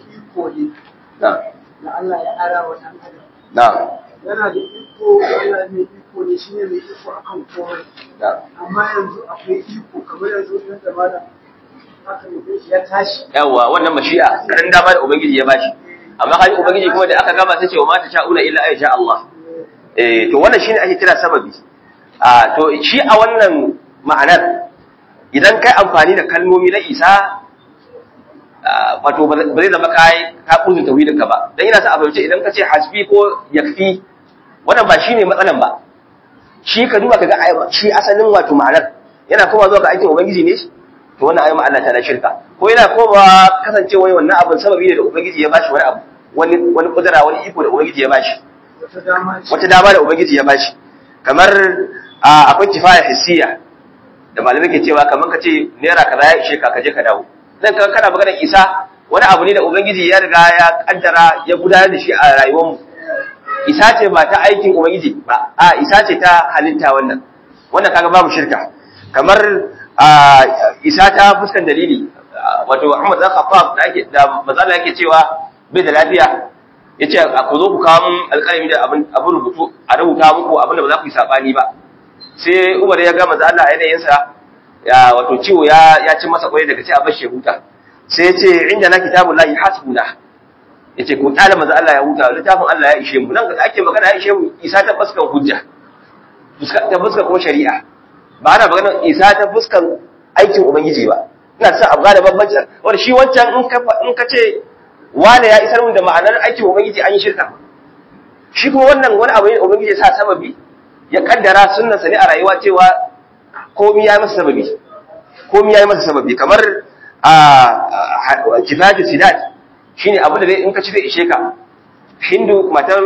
S3: na Allah ya ara wa ɗan adam
S2: na'am
S3: yana da iko Allah mai iko ne shine mai iko akan komai amma yanzu akwai iko kamar yanzu nan da malam haka ne ya tashi
S2: yawa wannan mashi'a karan dama da ubangiji ya bashi amma kai ubangiji kuma da aka gama sai ce wa mata sha'una illa ay sha Allah eh to wannan shine ake kira sababi a to shi a wannan ma'anar idan kai amfani da kalmomi na Isa wato ba zai zama kai ka kuzu tauhidin ka ba dan ina sa a fahimci idan ka ce hasbi ko yakfi wannan ba shine matsalan ba shi ka duba kaga shi asalin wato ma'anar yana kuma zuwa ga aikin ubangiji ne to wannan ayyuma Allah ta na shirka ko yana koma kasance wai wannan abin sababi ne da ubangiji ya bashi wani abu wani wani kudura wani iko da ubangiji ya bashi
S3: wata dama ce
S2: wata dama da ubangiji ya bashi kamar akwai kifaya hissiya da malamai ke cewa kamar ka ce naira kaza ya ishe ka ka je ka dawo dan kan kana magana isa wani abu ne da ubangiji ya riga ya kaddara ya gudanar da shi a rayuwar mu isa ce ba ta aikin ubangiji ba a isa ce ta halitta wannan wannan kaga babu shirka kamar isa ta fuskan dalili wato Muhammad dan Khattab da yake da mazala yake cewa bai da lafiya yace ku zo ku kawo mun alƙalami da abin abin rubutu a rubuta muku abin da ba za ku yi sabani ba sai Umar ya ga manzo Allah yanayin sa ya wato ciwo ya ya ci masa kwarai daga ce a bashi huta sai yace inda na kitabullahi hasbuna yace ku tsala manzo Allah ya huta littafin Allah ya ishe mu nan da ake magana ya ishe mu isa ta fuskan hujja ta fuskan kuma shari'a ba ana magana isa ta fuskan aikin ubangiji ba ina son abu da bambanci wanda shi wancan in ka in ka ce wane ya isar mun da ma'anar aikin ubangiji an yi shirka shi kuma wannan wani abu ne ubangiji ya sa sababi ya kaddara sunnan sa ne a rayuwa cewa komai ya masa sababi komai ya masa sababi kamar a kifaju sidat shine abu da in ka ci zai ishe ka hindu matar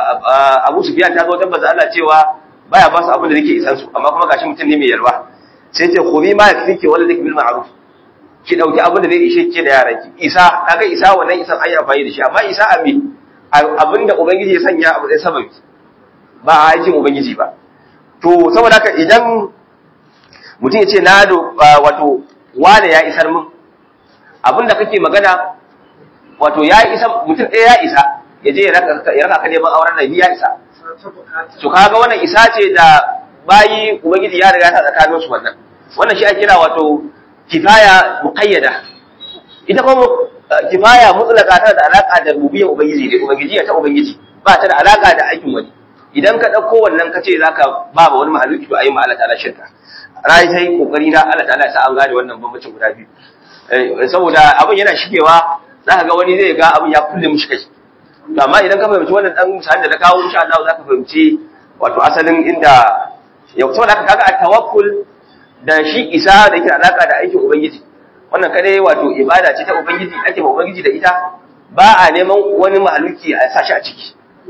S2: abu sufiyan ta zo tabbata Allah cewa baya ba su abin da nake isan su amma kuma gashi mutum ne mai yalwa sai ce khubi ma yakfiki wala dik bil ma'ruf ki dauki abin da zai ishe ki da yaran ki isa kaga isa wannan isan an yi amfani da shi amma isa abi abin da ubangiji ya sanya abu da sababi ba a aikin ubangiji ba to saboda haka idan mutum ya ce na do wato wane ya isar min abin da kake magana wato ya isa mutum ɗaya ya isa ya je ya raka ka neman auren nabi ya isa
S3: ta bukata
S2: to kaga wannan isa ce da bayi ubangiji ya riga ta tsakanin su wannan wannan shi ake kira wato kifaya muqayyada ita kuma uh, kifaya mutlaka tana da alaka da rububiyyar ubangiji ne ubangiji ta ubangiji ba ta da alaka da aikin wani idan ka dauko wannan ka ce zaka ba ba wani mahaluki to ayi ma Allah ta'ala shirka rai sai kokari na Allah ta'ala ya sa an gane wannan bambancin guda biyu Eh, saboda abin yana shigewa zaka ga wani zai ga abin ya kulle mishi kai to amma idan ka fahimci wannan dan misalin da na kawo insha Allah zaka fahimci wato asalin inda ya saboda haka kaga at-tawakkul da shi isa da yake alaka da aikin ubangiji wannan kadai wato ibada ce ta ubangiji ake ma ubangiji da ita ba a neman wani mahaluki a sa shi a ciki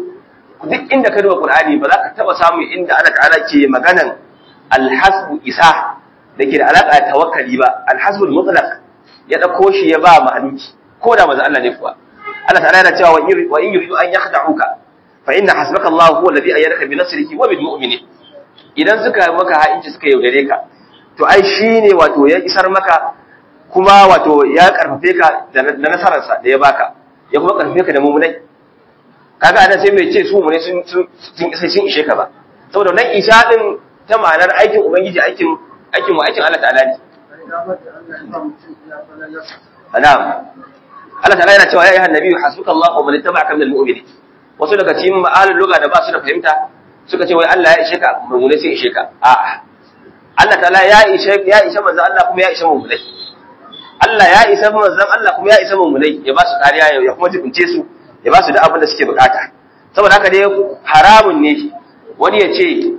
S2: duk inda ka duba qur'ani ba za ka taba samu inda Allah ta'ala ke maganan alhasbu isa da ke da alaka da tawakkali ba alhasbul mutlaq ya dauko shi ya ba mahaluki ko da manzo Allah ne kuwa Allah ta'ala yana cewa wa in yuridu an yakhda'uka fa inna hasbaka Allah huwa alladhi ayyadaka bi nasrihi wa bil mu'minin idan suka maka ha'inci suka yaudare ka to ai shi ne wato ya isar maka kuma wato ya karfafe ka da nasararsa da ya baka ya kuma karfafe ka da mummunai kaga anan sai mai ce su mummunai sun sun isa sun ishe ka ba saboda nan isha din ta ma'anar aikin ubangiji aikin aikin mu aikin Allah ta'ala ne
S3: damar da Allah ya ba mutum ya falalasa
S2: na'am Allah ta'ala yana cewa ya ayyuhan nabiyyu hasbukallahu wa man ittaba'aka minal mu'minin wasu daga cikin ma'alul lugha da ba su da fahimta suka ce wai Allah ya ishe ka mummunai sai ishe ka a'a Allah ta'ala ya ishe ya ishe manzon Allah kuma ya ishe mummunai Allah ya isa manzon Allah kuma ya isa mummunai ya ba su kariya ya kuma jibince su ya ba su da abin da suke bukata saboda haka dai haramun ne wani ya ce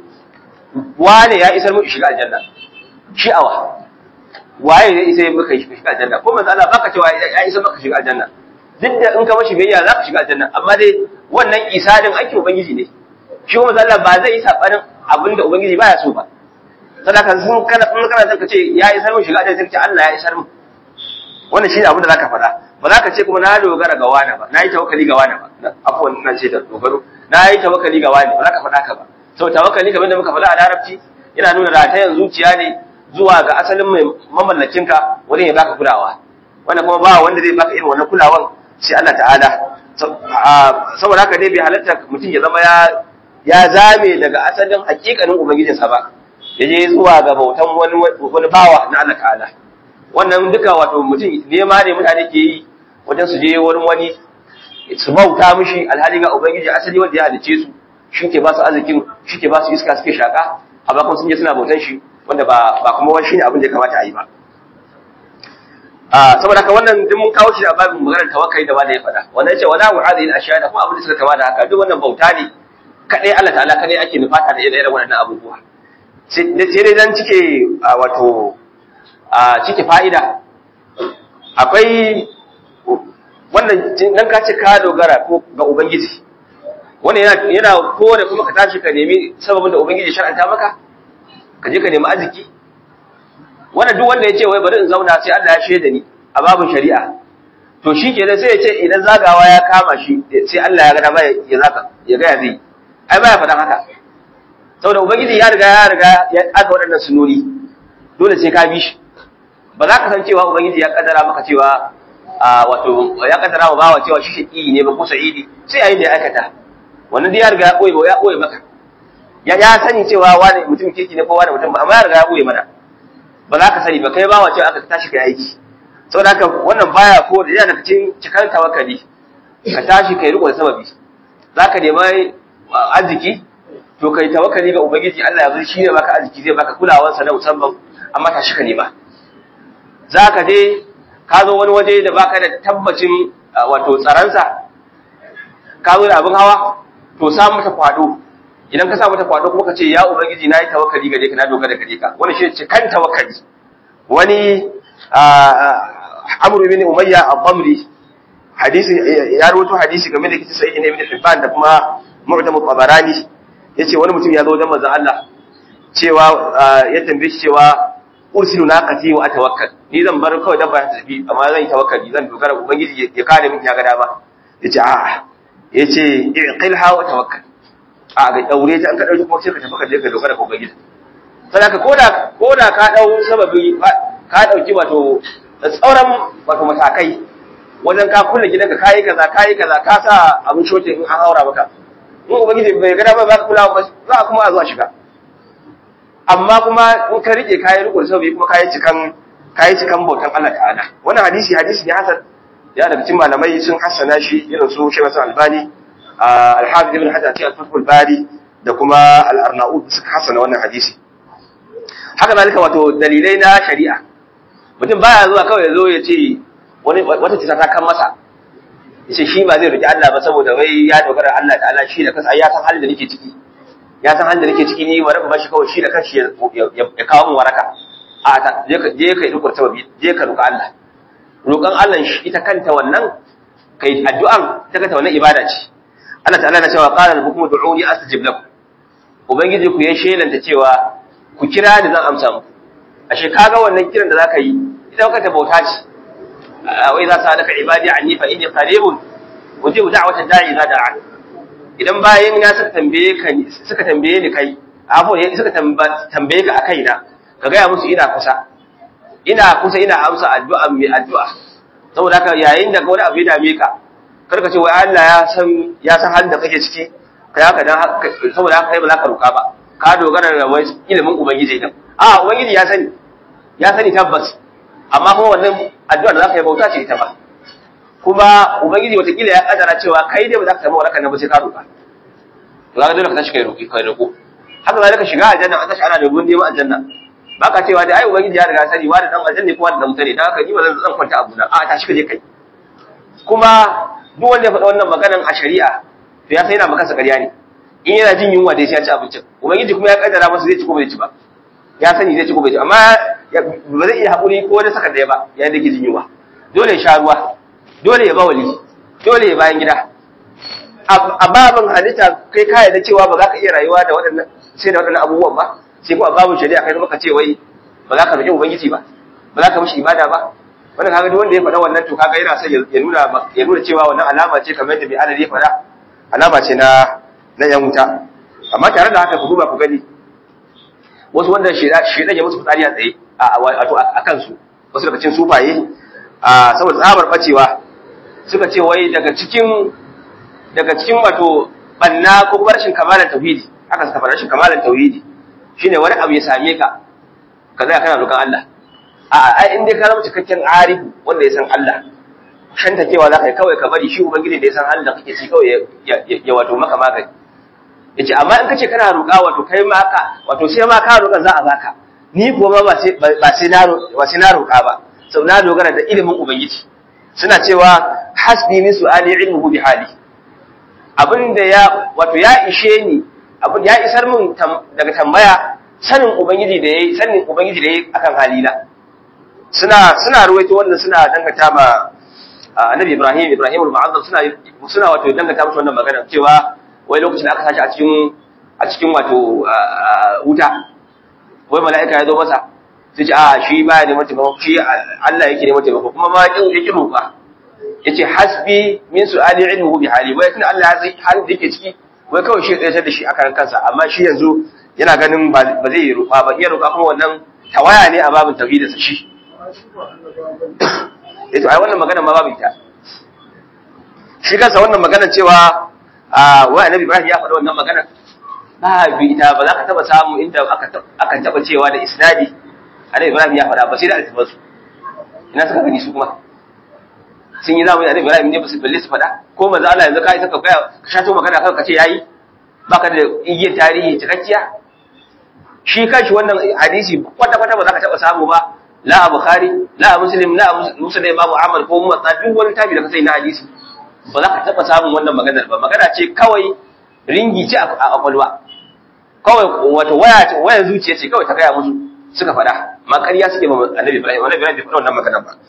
S2: wane ya isar mu shiga aljanna shi'awa waye ya isa maka shiga aljanna ko manzon Allah baka cewa ya isa maka shiga aljanna duk da in ka mashi biyayya za ka shiga aljanna amma dai wannan isa din aikin ubangiji ne shi kuma Allah ba zai yi sabanin abin da ubangiji baya so ba sadaka sun kana kun kana zaka ce ya isar mun shiga da sai Allah ya isar mun wannan shine abin da zaka faɗa ba za ka ce kuma na dogara ga wani ba na yi tawakkali ga wani ba afwan ina ce da dogaro na yi tawakkali ga wani ba za ka faɗa ka ba sau tawakkali kamar da muka faɗa a larabci yana nuna ratayen zuciya ne zuwa ga asalin mai mamallakinka wani ya baka kulawa wanda kuma ba wanda zai baka irin wannan kulawan sai Allah ta'ala saboda haka dai bai halatta mutum ya zama ya ya zame daga asalin hakikanin ubangijinsa ba ya je zuwa ga bautan wani wani bawa na Allah ta'ala wannan duka wato mutum nema ne mutane ke yi wajen su je wurin wani su bauta mishi alhali ga ubangiji asali wanda ya halice su shi ke ba su arzikin shi ke ba su iska suke shaka a bakon sun je suna bautan shi wanda ba ba kuma wani shine abin da ya kamata a yi ba saboda haka wannan duk mun kawo shi a babin maganar tawakkali da wanda ya faɗa wannan ce wala wa'adil ashiya da kuma abin da suka kama da haka duk wannan bauta ne kadai Allah ta'ala kadai ake nufata da irin waɗannan abubuwa sai dai dan cike wato a cike fa'ida akwai wannan dan ka ce ka dogara ko ga ubangiji wannan yana yana kore kuma ka tashi ka nemi sababin da ubangiji shar'anta maka ka je ka nemi arziki wannan duk wanda ya ce wai bari in zauna sai Allah ya shaida ni a babin shari'a to shi kenan sai ya ce idan zagawa ya kama shi sai Allah ya ga dama ya zaka ya ga ya zai ai baya faɗan haka saboda ubangiji ya riga ya riga ya aka waɗannan sunoni dole sai ka bi shi ba za ka san cewa ubangiji ya kaddara maka cewa a wato ya kaddara wa bawa cewa shi shaqi ne ba ko sa'idi sai yayin da ya aikata wannan dai ya riga ya koyi ya koyi maka ya ya sani cewa wani mutum kirki ne ko wani mutum ba amma ya riga ya koyi mana ba za ka sani ba kai bawa cewa aka tashi kai aiki saboda haka wannan baya ko da yana daga cikin cikan tawakkali ka tashi kai riko da sababi za ka nema arziki to kai tawakkali ga ubangiji Allah ya zo shi ne baka arziki zai baka kulawansa na musamman amma tashi ka nema za ka je ka zo wani waje da baka da tabbacin wato tsaransa ka zo da abin hawa to sa mata kwado idan ka sa mata kwado kuma ka ce ya ubangiji na yi tawakkali gare ka na dogara gare ka wani shi ce kan tawakkali wani amru bin umayya al-bamri hadisi ya rawaito hadisi game da kisa sahih ibn hibban da kuma mu'jam al-tabarani yace wani mutum ya zo wajen manzon Allah cewa ya tambaye shi cewa ursilu naqati wa atawakkal ni zan bar kawai dabba ta tafi amma zan yi tawakkali zan dogara ubangiji ya kare min ya ga dama yace a yace iqilha wa tawakkal a ga daure ta an ka dauki kuma sai ka tafi ka je ka dogara ga ubangiji saboda koda koda ka dau sababi ka dauki wato tsauran wato matakai wajen ka kulle gidanka kayi kaza kayi kaza ka sa abin shotin in an haura maka in ubangiji bai ga dama ba ka kula ba za a kuma a zuwa shiga amma kuma in ka rike kayi riko da sababi kuma kayi cikan kayi cikan bautan Allah ta'ala wannan hadisi hadisi ne hasan ya daga cikin malamai sun hassana shi irin su Sheikh Hassan Albani al-Hafiz Ibn Hajar cikin Fathul Bari da kuma al-Arnaud suka hassana wannan hadisi haka zalika wato dalilai na shari'a mutum baya zuwa kawai ya zo ya ce wani wata cuta ta kan masa yace shi ba zai roki Allah ba saboda wai ya dogara Allah ta'ala shi da kansa ya san halin da nake ciki ya san halin da nake ciki ni bari ba shi kawai shi da kanshi ya kawo mu waraka a ta je ka je ka yi rukurta je ka roka Allah roƙon Allah shi ita kanta wannan kai addu'an ta kanta wannan ibada ce Allah ta'ala na cewa qala rabbukum ud'uni astajib lakum ubangiji ku ya shelanta cewa ku kira ni zan amsa muku ashe kaga wannan kiran da zaka yi ita kanta bauta ce wa idza sa'alaka ibadi anni fa inni qaribun ujibu da'wata da'i idza da'a idan bayan na suka tambaye ka suka tambaye ni kai afo ne suka tambaye ka akai na ka ga musu ina kusa ina kusa ina amsa addu'a mai addu'a saboda haka yayin da wani abu ya dame ka karka ce wai Allah ya san ya san halin da kake ciki kai haka dan saboda haka kai ba za ka roka ba ka dogara da wai ilimin ubangiji din a ubangiji ya sani ya sani tabbas amma kuma wannan addu'a da za ka yi bauta ce ita ba kuma ubangiji watakila ya kadara cewa kai dai ba za ka samu waraka na ba sai ka roka to za ka dole ka tashi kai roki kai roko haka zalika shiga aljanna an tashi ana da gun neman aljanna baka cewa dai ai ubangiji ya riga sani wani dan aljanna ko wani dan mutane dan haka ni ba zan zan kwanta abu na a tashi ka je kai kuma duk wanda ya faɗa wannan maganan a shari'a to ya sai yana maka ƙarya ne in yana jin yunwa dai sai ya ci abincin ubangiji kuma ya kaddara masa zai ci ko bai ci ba ya sani zai ci ko bai ci amma ba zai iya haƙuri ko wani saka ɗaya ba yayin da ke jin yunwa dole ya sha ruwa dole ya bawali dole ya bayan gida a babin halitta kai ka yarda cewa ba za ka iya rayuwa da waɗannan sai da waɗannan abubuwan ba sai kuma a babin shari'a kai maka ce wai ba za ka roƙi ubangiji ba ba za ka mishi ibada ba wannan kaga duk wanda ya faɗa wannan to kaga yana son ya nuna ya nuna cewa wannan alama ce kamar yadda bai adadi ya faɗa alama ce na na yan wuta amma tare da haka ku duba ku gani wasu wanda shedan ya musu fitsari a tsaye a wato a kansu wasu daga cikin sufaye a saboda tsabar bacewa suka ce wai daga cikin daga cikin wato banna ko rashin kamalar tauhidi haka suka fara rashin kamalar tauhidi shine wani abu ya same ka ka zai kana roƙon Allah a ai in dai ka zama cikakken arifu wanda ya san Allah shanta cewa za ka yi kawai ka bari shi ubangiji da ya san Allah kake ci kawai ya wato maka magani yace amma in kace kana roƙa wato kai ma ka wato sai ma ka roƙa za a baka ni kuwa ma ba sai ba sai na ba sai na roƙa ba sau na dogara da ilimin ubangiji suna cewa hasbi min su'ali ilmuhu bi hali abinda ya wato ya ishe ni abin ya isar min daga tambaya sanin ubangiji da yayi sanin ubangiji da yayi akan halina suna suna ruwaito wannan suna dangata ma annabi Ibrahim Ibrahim al-Mu'azzam suna suna wato dangata musu wannan magana cewa wai lokacin da aka sashi a cikin a cikin wato wuta wai mala'ika ya zo masa sai ce a shi baya neman taimako shi Allah yake neman taimako kuma ma ya ki roƙa yace hasbi min su'ali ilmuhu bi hali wai tun Allah ya san halin da yake ciki wai kawai shi tsaye da shi akan kansa amma shi yanzu yana ganin ba zai yi roƙa ba iya roƙa kuma wannan tawaya ne a babin tauhidinsa shi yato ai wannan magana ma babu ita shi kansa wannan magana cewa a wai annabi Ibrahim ya faɗa wannan magana ba bi ita ba za ka taba samu inda aka aka taba cewa da isnadi annabi Ibrahim ya faɗa ba sai da altifan su ina suka gani su kuma sun yi zamani annabi Ibrahim ne ba su balle su faɗa ko manzo Allah yanzu kai saka kai ka shato magana kan ka ce yayi baka da igiyar tarihi cikakkiya shi kanshi wannan hadisi kwata kwata ba za ka taba samu ba la a bukhari la a muslim la a musulun imamu ahmad ko muwatta duk wani tabi da ka sai na hadisi ba za ka taɓa samun wannan maganar ba magana ce kawai ringi ce a kwakwalwa kawai wato waya ce wayar zuciya ce kawai ta gaya musu suka faɗa ma ƙarya suke ma annabi ibrahim annabi ibrahim bai faɗa wannan magana ba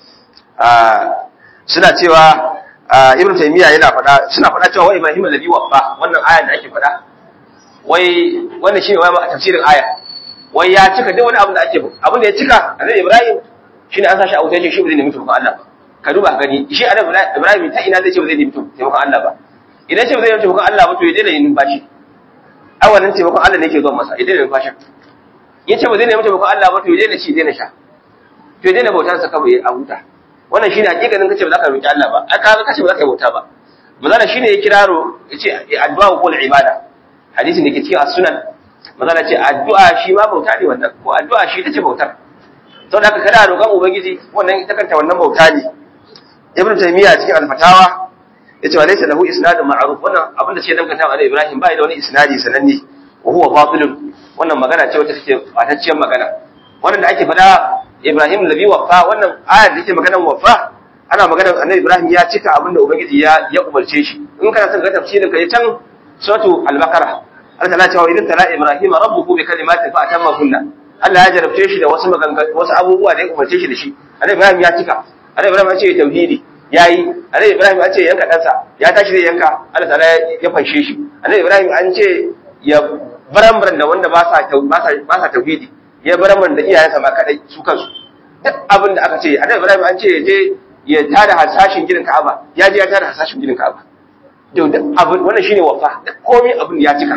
S2: suna cewa ibn taymiya yana faɗa suna faɗa cewa wai ibrahim alladhi waffa wannan aya da ake faɗa wai wannan shine wai tafsirin aya wai ya cika duk wani abu da ake abin da ya cika annabi Ibrahim shine an sashi a wuta shi ba zai nemi taimakon Allah ba ka duba gani shi annabi Ibrahim ta ina zai ce ba zai nemi taimakon Allah ba idan ce ba zai nemi taimakon Allah ba to ya daina yin numfashi ai wannan taimakon Allah ne yake zuwa masa ya daina numfashi ya ce ba zai nemi taimakon Allah ba to ya daina ci daina sha to ya daina bautar sa kawai a huta wannan shine hakikanin kace ba za ka roki Allah ba ai ka kace ba za ka yi bauta ba manzala shine ya kiraro yace addu'a ko ibada hadisin da ke cikin as-sunan magana ce addu'a shi ma bauta ne wannan ko addu'a shi tace bautar to da kada roƙon ubangiji wannan ita kanta wannan bauta ne ibnu taymiya cikin al-fatawa yace wa laysa lahu isnadun ma'ruf wannan abinda ce dan kanta da ibrahim bai da wani isnadi sananne wa huwa batilun wannan magana ce wacce take batacciyar magana wannan da ake faɗa ibrahim labi wafa wannan ayar da take maganar wafa ana maganar annabi ibrahim ya cika abinda ubangiji ya ya umarce shi in kana son ga tafsirin ka can suratu al-baqarah Allah ta cewa idan tala Ibrahim rabbuhu bi kalimatin fa atammahunna Allah ya jarabce shi da wasu wasu abubuwa da ya umarce shi da shi Annabi Ibrahim ya cika Annabi Ibrahim ya ce tauhidi yayi Annabi Ibrahim ya ce yanka ɗansa ya tashi zai yanka Allah ta'ala ya fanshe shi Annabi Ibrahim an ce ya barambaran da wanda ba sa ba sa tauhidi ya barambaran da iyayensa ma kadai su kansu duk abin da aka ce Annabi Ibrahim an ce ya je ya tada hasashin gidan Ka'aba ya je ya tada hasashin gidan Ka'aba duk abin wannan shine wafa komai abin ya cika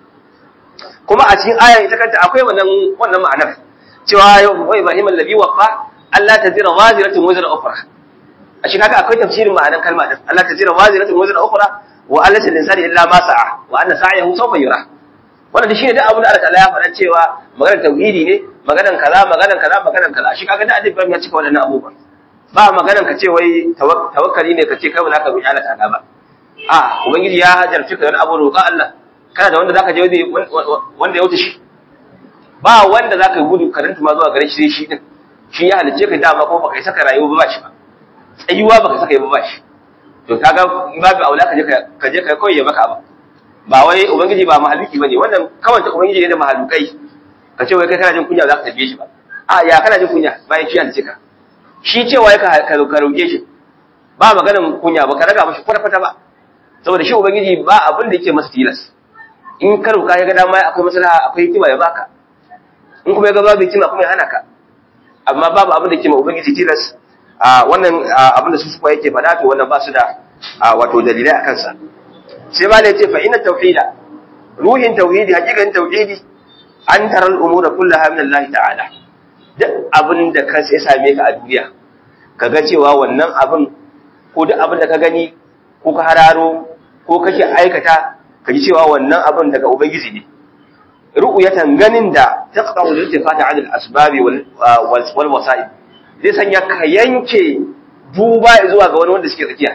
S2: kuma a cikin ayan ita kanta akwai wannan wannan ma'anar cewa wa Ibrahim allazi wafa Allah tazira waziratun wazira ukhra a shi kaga akwai tafsirin ma'anar kalma din Allah tazira waziratun wazira ukhra wa Allah lil insani illa ma sa'a wa anna sa'yahu sawfa yura wannan shine duk abin da Allah ta'ala ya faɗa cewa maganar tauhidi ne maganar kaza maganar kaza maganar kaza shi kaga da Annabi Ibrahim ya cika wannan abubuwan ba maganar ka ce wai tawakkali ne ka ce kai ba za ka roki Allah ta'ala ba a ubangiji ya jarfi ka da abu roƙa Allah kana da wanda zaka je wanda ya wuce shi ba wanda zaka gudu ka rinta ma zuwa gare shi sai shi din shi ya halice ka dama ko baka saka rayuwa ba shi ba tsayuwa baka saka yi ba shi to kaga babu aula ka je ka je ka koyi ya maka ba ba wai ubangiji ba mahaluki bane wannan kawai ta ubangiji ne da mahalukai ka ce wai kai kana jin kunya za ka tafiye shi ba a ya kana jin kunya bayan shi halice ka shi cewa ka ka roke shi ba maganin kunya ba ka raga mashi kwata-kwata ba saboda shi ubangiji ba abin da yake masa tilas in ka roka ya ga dama akwai maslaha akwai hikima ya baka in kuma ya ga babu hikima kuma ya hana ka amma babu abin da yake ma ubangiji tilas a wannan abin da su suka yake faɗa to wannan ba su da wato dalilai a kansa sai ma ne ce fa inna tauhida ruhin tauhidi hakikan tauhidi an tara al'umura kullaha min Allah ta'ala duk abin da ka sai same ka a duniya kaga cewa wannan abin ko duk abin da ka gani ko ka hararo ko kake aikata ka ji cewa wannan abin daga ubangiji ne ru'yatan ganin da taqta'u al-iltifata 'ala al-asbab wal wasa'id zai sanya ka yanke duba zuwa ga wani wanda suke tsakiya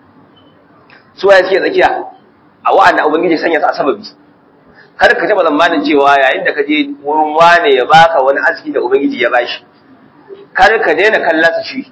S2: su waye suke tsakiya a wa'anda ubangiji sanya su a sababi kar ka taba zamanin cewa yayin da ka je wurin wane ya baka wani arziki da ubangiji ya bashi kar ka daina kallasa shi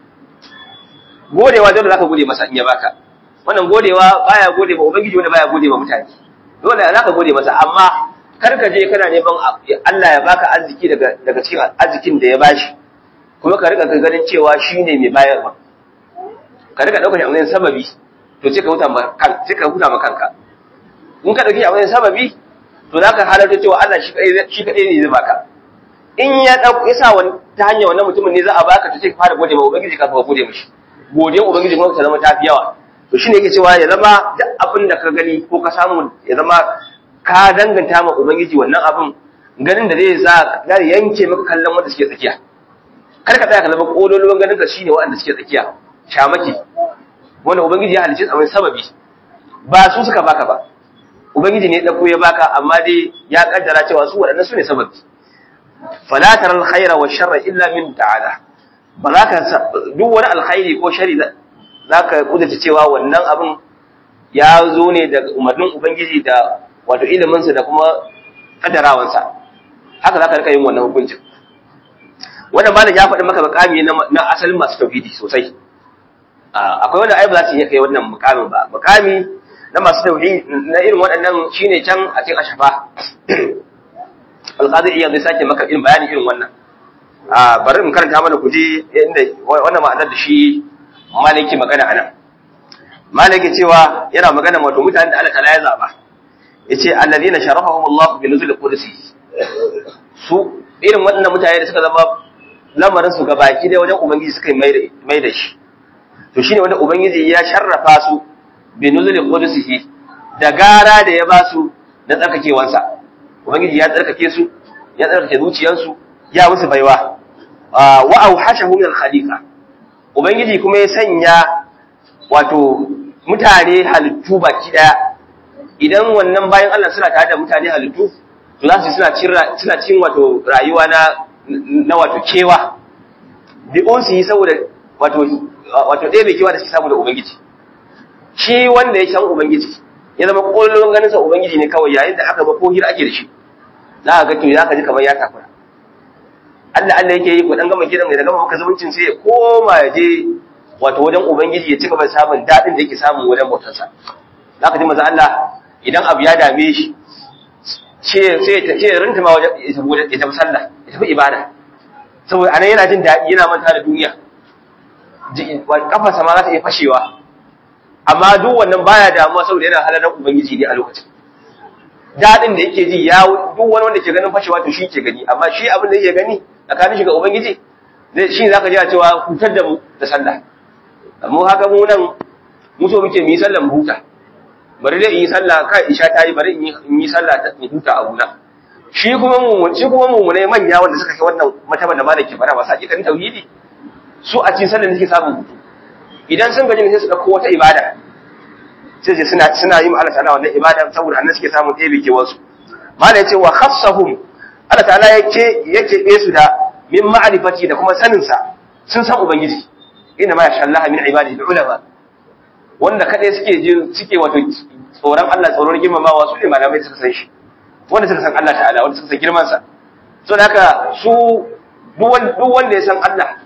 S2: godewa dole zaka gode masa in ya baka wannan godewa baya gode ma ubangiji wanda baya gode ma mutane dole zaka gode masa amma kar ka je kana neman Allah ya baka arziki daga daga cikin arzikin da ya bashi kuma ka rika ganin cewa shine mai bayarwa ka rika daukar shi a sababi to sai ka huta ma kan sai ka huta ma kanka in ka dauki a wani sababi to zaka halarta cewa Allah shi kadai shi kadai ne zai baka in ya dauko yasa wani ta hanyar wannan mutumin ne za a baka to sai ka fara gode ma ubangiji ka fara gode mishi godiyar ubangiji kuma ta zama tafi yawa to shine yake cewa ya zama duk abin da ka gani ko ka samu ya zama ka danganta ma ubangiji wannan abin ganin da zai sa zai yanke maka kallon wanda suke tsakiya kar ka tsaya ka zama kololuwan ganin ka shine waɗanda suke tsakiya shamaki wanda ubangiji ya halicce a sababi ba su suka baka ba ubangiji ne ya dauko ya baka amma dai ya kaddara cewa su waɗannan su ne sababi fala tara alkhaira wa sharra illa min ta'ala ba za ka duk wani alkhairi ko shari za ka kudurta cewa wannan abin ya zo ne daga umarnin ubangiji da wato iliminsa da kuma kaddarawansa haka za ka rika yin wannan hukuncin wannan malam ya faɗi maka makami na asalin masu tauhidi sosai akwai wanda ai ba za su iya kai wannan mukamin ba mukami na masu tauhidi na irin waɗannan shine can a cikin ashafa alqadi iya zai sake maka irin bayani irin wannan a bari in karanta mana kuji inda wannan ma'anar da shi maliki magana anan maliki cewa yana magana wato mutanen da Allah ta'ala ya zaba yace alladhina sharafahum Allah bi nuzul qudsi su irin waɗannan mutane da suka zama lamarin su gabaki da wajen ubangiji suka mai da shi to shine wanda ubangiji ya sharrafa su bi nuzul qudsi da gara da ya ba su na tsarkakewansa ubangiji ya tsarkake su ya tsarkake zuciyarsu ya musu baiwa wa auhashahu min al-khaliqa ubangiji kuma ya sanya wato mutane halittu baki daya idan wannan bayan Allah suna tare da mutane halittu to za su suna cin suna cin wato rayuwa na na wato kewa bi unsi saboda wato wato ɗaya mai kewa da suke samu da ubangiji shi wanda ya san ubangiji ya zama kullun ganin sa ubangiji ne kawai yayin da aka ba ko hira ake da shi za ka ga to za ka ji kamar ya takura Allah Allah yake yi ko dan gama gidan da gama maka zumuncin sai ya koma ya je wato wajen ubangiji ya ci gaba da samun dadin da yake samu wajen bautarsa za ka ji maza Allah idan abu ya dame shi ce sai ya ce rinta ma wajen ya tafi sallah ya tafi ibada saboda anan yana jin daɗi yana manta da duniya kafarsa ma za ta iya fashewa amma duk wannan baya damuwa saboda yana halalar ubangiji ne a lokacin daɗin da yake ji ya duk wani wanda ke ganin fashewa to shi ke gani amma shi abin da yake gani tsakanin shi ga ubangiji zai shi zaka ji a cewa hutar da mu da sallah mu haka mu nan mu so muke mu yi sallah mu huta bari dai in yi sallah kai isha ta yi bari in yi sallah ta huta a guna shi kuma mu shi kuma mu ne manya wanda suka kai wannan mataban da malaki fara ba sa kan tauhidi su a cikin sallah suke samun hutu idan sun gaji sai su dauko wata ibada sai ce suna suna yin Allah ta'ala wannan ibada saboda annan suke samun ɗebe ke wasu malai ce wa khassahum Allah ta'ala yake yake be su da min ma'rifati da kuma sanin sa sun san ubangiji inna ma yasha Allah min ibadihi ulama wanda kadai suke jin suke wato tsoron Allah tsoron girmamawa su ne malamai suka san shi wanda suka san Allah ta'ala wanda suka san girman sa so da haka su duk wanda ya san Allah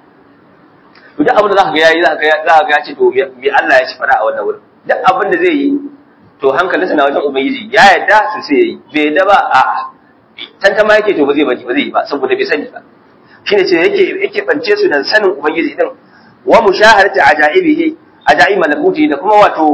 S2: duk abin da za ka ga yayi za ka ga ya ce to me Allah ya ci fara a wannan wurin duk abin da zai yi to hankalinsa na wajen ubangiji ya yarda su sai yayi bai yarda ba a tantama yake to ba zai bari ba zai yi ba saboda bai sani ba shine ce yake yake bance su da sanin ubangiji din wa mushahadati ajaibihi ajaib malakuti da kuma wato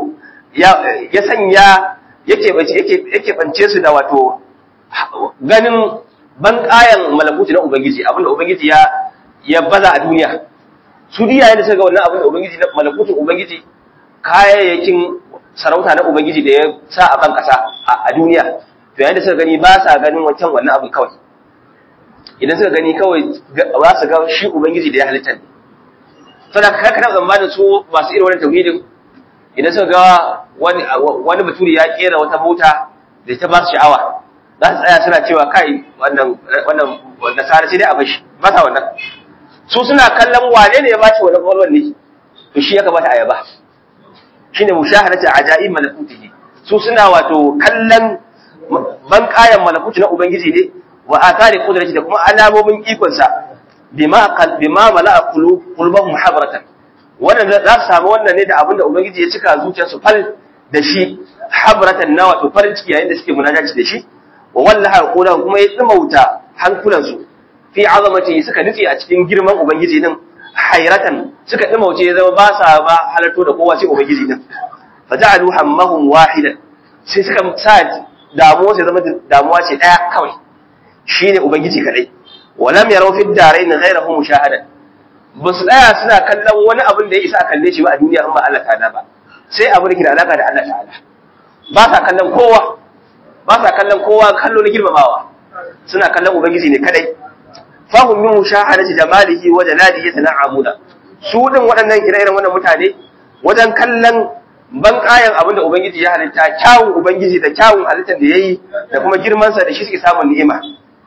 S2: ya sanya yake yake bance su da wato ganin banƙayan malakuti na ubangiji abinda ubangiji ya ya baza a duniya su diya da suka ga wannan abinda ubangiji na malakutin ubangiji kayayyakin sarauta na ubangiji da ya sa a ban kasa a duniya to yayin da suka gani ba sa ganin wancan wannan abin kawai idan suka gani kawai za su ga shi ubangiji da ya halitta ne saboda ka kana tsammanin su masu irin wannan tauhidin idan suka ga wani wani baturi ya kera wata mota da ta ba su sha'awa za su tsaya suna cewa kai wannan wannan nasara sai dai a bashi ba sa wannan su suna kallon wane ne ya ba shi wannan kwalwan ne to shi ya kamata a yaba shine mushahadatu ajaib malakutihi su suna wato kallon ban kayan malakuti na ubangiji ne wa athari qudrati da kuma alamomin ikon sa bima qal bima mala'a qulubahum habratan wannan za su samu wannan ne da abinda ubangiji ya cika zuciyarsu fal da shi habratan na wato farin ciki yayin da suke munajaci da shi wa wallaha qulubahum kuma ya tsimauta hankulansu fi azamati suka nufi a cikin girman ubangiji din hayratan suka dimauce ya zama ba sa ba halarto da kowa sai ubangiji din fa ja'alu hammahum wahidan sai suka sa damuwa sai zama damuwa ce daya kawai shine ubangiji kadai walam yaraw fi darain ghayrahu mushahadan ba su tsaya suna kallon wani abin da ya isa a kalle shi ba a duniya in ba Allah ta'ala ba sai abu da ke da alaka da Allah ta'ala ba sa kallon kowa ba sa kallon kowa kallo na girmamawa suna kallon ubangiji ne kadai fahim min mushahadati jamalihi wa jalalihi yatana'amuna su din waɗannan ire-iren wannan mutane wajen kallon ban kayan abin da ubangiji ya halitta kyawun ubangiji da kyawun halittar da yayi da kuma girman sa da shi suke samun ni'ima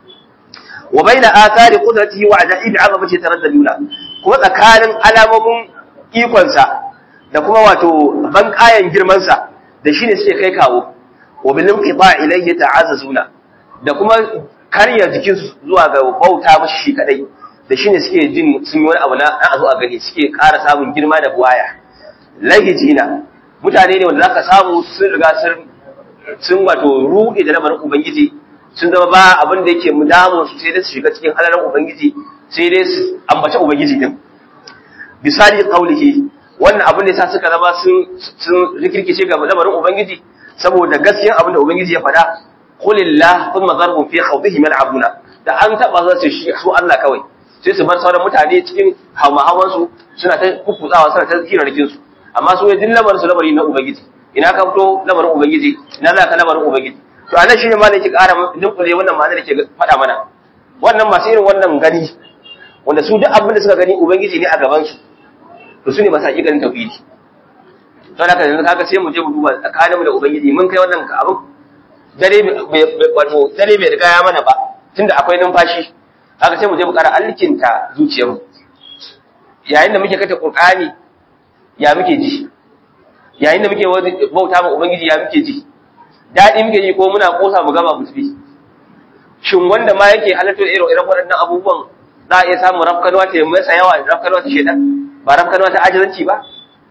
S2: wa baina athari qudratihi wa ajaibi azamati taraddaduna kuma tsakanin alamomin ikon sa da kuma wato ban kayan girman sa da shine suke kai kawo wa bil inqita ilayhi ta'azzazuna da kuma karya jikinsu zuwa ga bauta mashi shi kadai da shine suke jin sun yi wani abu na a zo a gani suke ƙara samun girma da buwaya lahijina mutane ne wanda zaka samu sun riga sun sun wato ruɗe da lamarin ubangiji sun zama ba abin da yake mu damu su sai dai su shiga cikin halalan ubangiji sai dai su ambaci ubangiji din bisali qaulihi wannan abin da yasa suka zama sun sun rikirkice ga lamarin ubangiji saboda gaskiyar abin da ubangiji ya faɗa qulillah thumma zarhum fi khawdihim yal'abuna da an taba za su shi su Allah kawai sai su bar sauran mutane cikin hawa su suna ta kukutsawa suna ta hirarkin su amma su ne lamarin su lamari na ubangiji ina ka fito lamarin ubangiji ina za ka lamarin ubangiji to anan shine ma ne ke ƙara dinkule wannan ma'anar da ke faɗa mana wannan masu irin wannan gani wanda su duk abin da suka gani ubangiji ne a gaban su to su ne masu hakikanin tauhidi to haka yanzu kaga sai mu je mu duba tsakaninmu da ubangiji mun kai wannan abin dare wato dare bai riga ya mana ba tunda akwai numfashi haka sai mu je mu ƙara alkinta zuciyarmu yayin da muke kata qur'ani ya muke ji yayin da muke bauta ma ubangiji ya muke ji dadi muke ji ko muna kosa mu gama mu tafi shin wanda ma yake halatto irin irin waɗannan abubuwan za a iya samun rafkanwa ta masa yawa rafkanwa ta shedan ba rafkanwa ta ajizanci ba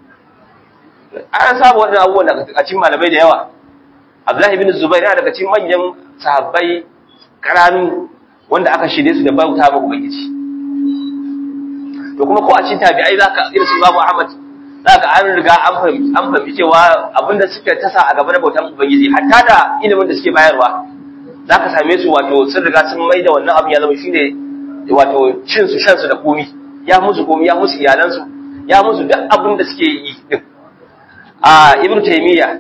S2: an samu waɗannan abubuwan daga cikin malamai da yawa Abdullahi bin Zubair yana daga cikin manyan sahabbai karanu wanda aka shirye su da bauta ma Ubangiji. To kuma ko a cikin tabi'ai zaka irin su Babu Ahmad zaka an riga an fahimci an fahimci cewa abinda suka tasa a gaba na bautan Ubangiji hatta da ilimin da suke bayarwa zaka same su wato sun riga sun mai da wannan abin ya zama shine wato cin su shan su da komi ya musu komi ya musu iyalansu ya musu duk abin da suke yi din a Ibn Taymiyyah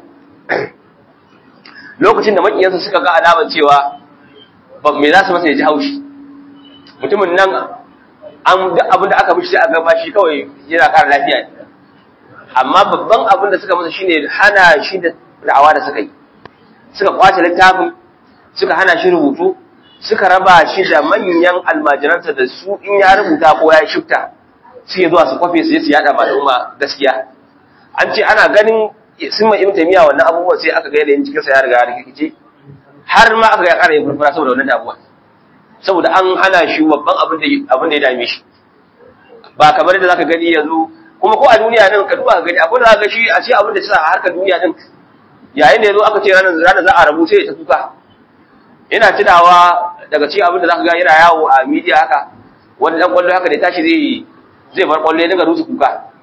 S2: lokacin da makiyansa suka ga alamar cewa me za su masa ya ji haushi mutumin nan an duk abin da aka mishi sai a gaba shi kawai yana ƙara lafiya ne amma babban abin da suka masa shine hana shi da da'awa da suka yi suka kwace littafin suka hana shi rubutu suka raba shi da manyan almajiransa da su in ya rubuta ko ya shifta suke zuwa su kwafe su je su yada ma al'umma gaskiya an ce ana ganin sun ma ibn taymiya wannan abubuwan sai aka ga yanayin cikin sa ya riga ya rikice har ma aka ga ƙara yin furfura saboda wannan damuwa saboda an hana shi babban abin da abin da ya dame shi ba kamar da zaka gani yanzu kuma ko a duniya nan ka duba ka gani akwai da zaka ga shi a ce abin da sa a harkar duniya din yayin da yazo aka ce ranar ranar za a rabu sai ya ta kuka ina tunawa daga cikin abin da zaka ga yana yawo a media haka wani dan kwallo haka da ya tashi zai zai bar kwallo ya dinga rusu kuka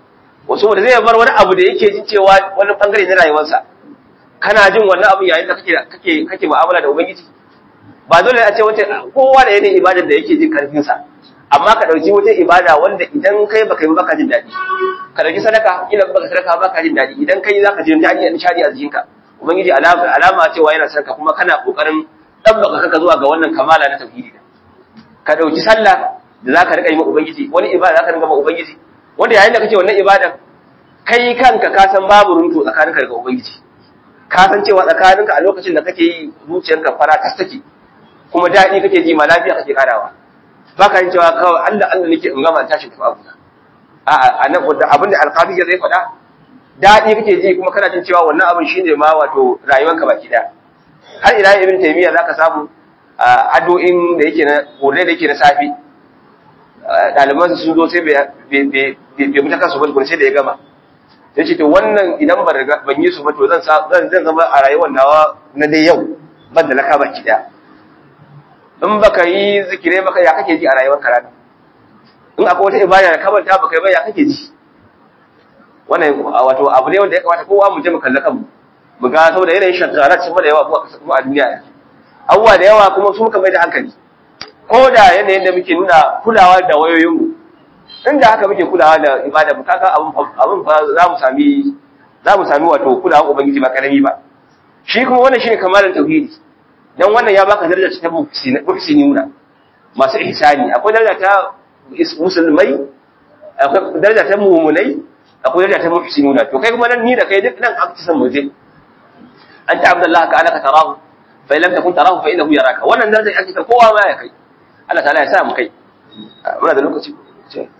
S2: wasu da zai bar wani abu da yake jin cewa wani bangare na rayuwarsa kana jin wannan abu yayin da kake kake kake mu'amala da ubangiji ba dole a ce wata kowa da yanayin ibadar da yake jin karfin sa amma ka dauki wata ibada wanda idan kai baka yi baka jin dadi ka dauki sadaka ina baka sadaka baka jin dadi idan kai zaka ji dadi a nishadi a jikinka ubangiji alama alama cewa yana sarka kuma kana kokarin dabbaka kaka zuwa ga wannan kamala na tauhidi ka dauki sallah da zaka rika yi ma ubangiji wani ibada zaka rika ma ubangiji wanda yayin da kake wannan ibadan kai kanka ka san babu runtu tsakaninka da ubangiji ka san cewa tsakaninka a lokacin da kake yi zuciyarka fara tas take kuma daɗi kake ji ma lafiya kake karawa ba ka yin cewa kawai Allah Allah nake in gama tashi tafi abu a'a anan wanda abinda alqabi zai faɗa daɗi kake ji kuma kana jin cewa wannan abin shine ma wato rayuwarka baki daya har ila ibn taymiya zaka samu addu'in da yake na gode da yake na safi ɗaliban sun zo sai bai mutu kansu ba sai da ya gama ya ce to wannan idan ban yi su ba to zan zan zama a rayuwar nawa na dai yau ban da laka baki daya in baka yi zikire baka ya kake ji a rayuwar ka rana in akwai wata ibada da kamanta baka yi ba ya kake ji wannan wato abu ne wanda ya kamata kowa mu je mu kalli kanmu mu ga saboda yanayin shagarat sun da yawa mu a duniya abubuwa da yawa kuma su muka mai da hankali ko da yanayin da muke nuna kulawa da wayoyinmu inda haka muke kulawa da ibada mu kaga abin abin fa za mu sami za mu sami wato kulawa ubangiji ba karami ba shi kuma wannan shine kamalan tauhidi dan wannan ya baka daraja ta muhsinuna masu ihsani akwai daraja ta musulmai akwai daraja ta mu'minai akwai daraja ta muhsinuna to kai kuma nan ni da kai duk nan an ci san muje anta abdullahi ka anaka tarahu fa lam takun tarahu fa innahu yaraka wannan daraja ake ta kowa ma ya kai Allah ta'ala ya sa mu kai muna da lokaci ce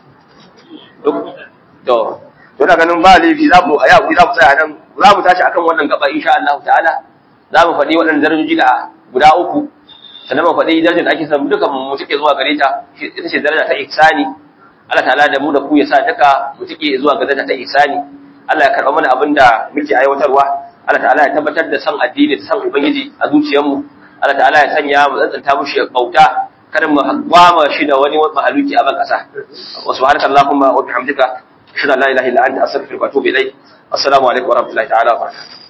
S2: to to na ganin ba laifi za mu aya ku za mu tsaya nan za mu tashi akan wannan gaba insha Allah ta'ala za mu faɗi waɗannan darajoji da guda uku sannan mu faɗi darajar da ake samu duka mu take zuwa gare ta ita ce daraja ta ihsani Allah ta'ala da mu da ku ya sa duka mu take zuwa ga daraja ta ihsani Allah ya karɓa mana abin da muke aiwatarwa Allah ta'ala ya tabbatar da san addini da san ubangiji a zuciyarmu Allah ta'ala ya sanya mu tsantsanta mushi bauta kada mu gwama shi da wani mahaluki a ban kasa wa subhanaka allahumma wa bihamdika ashhadu an la ilaha illa anta astaghfiruka wa atubu ilayk assalamu alaikum wa rahmatullahi ta'ala wa barakatuh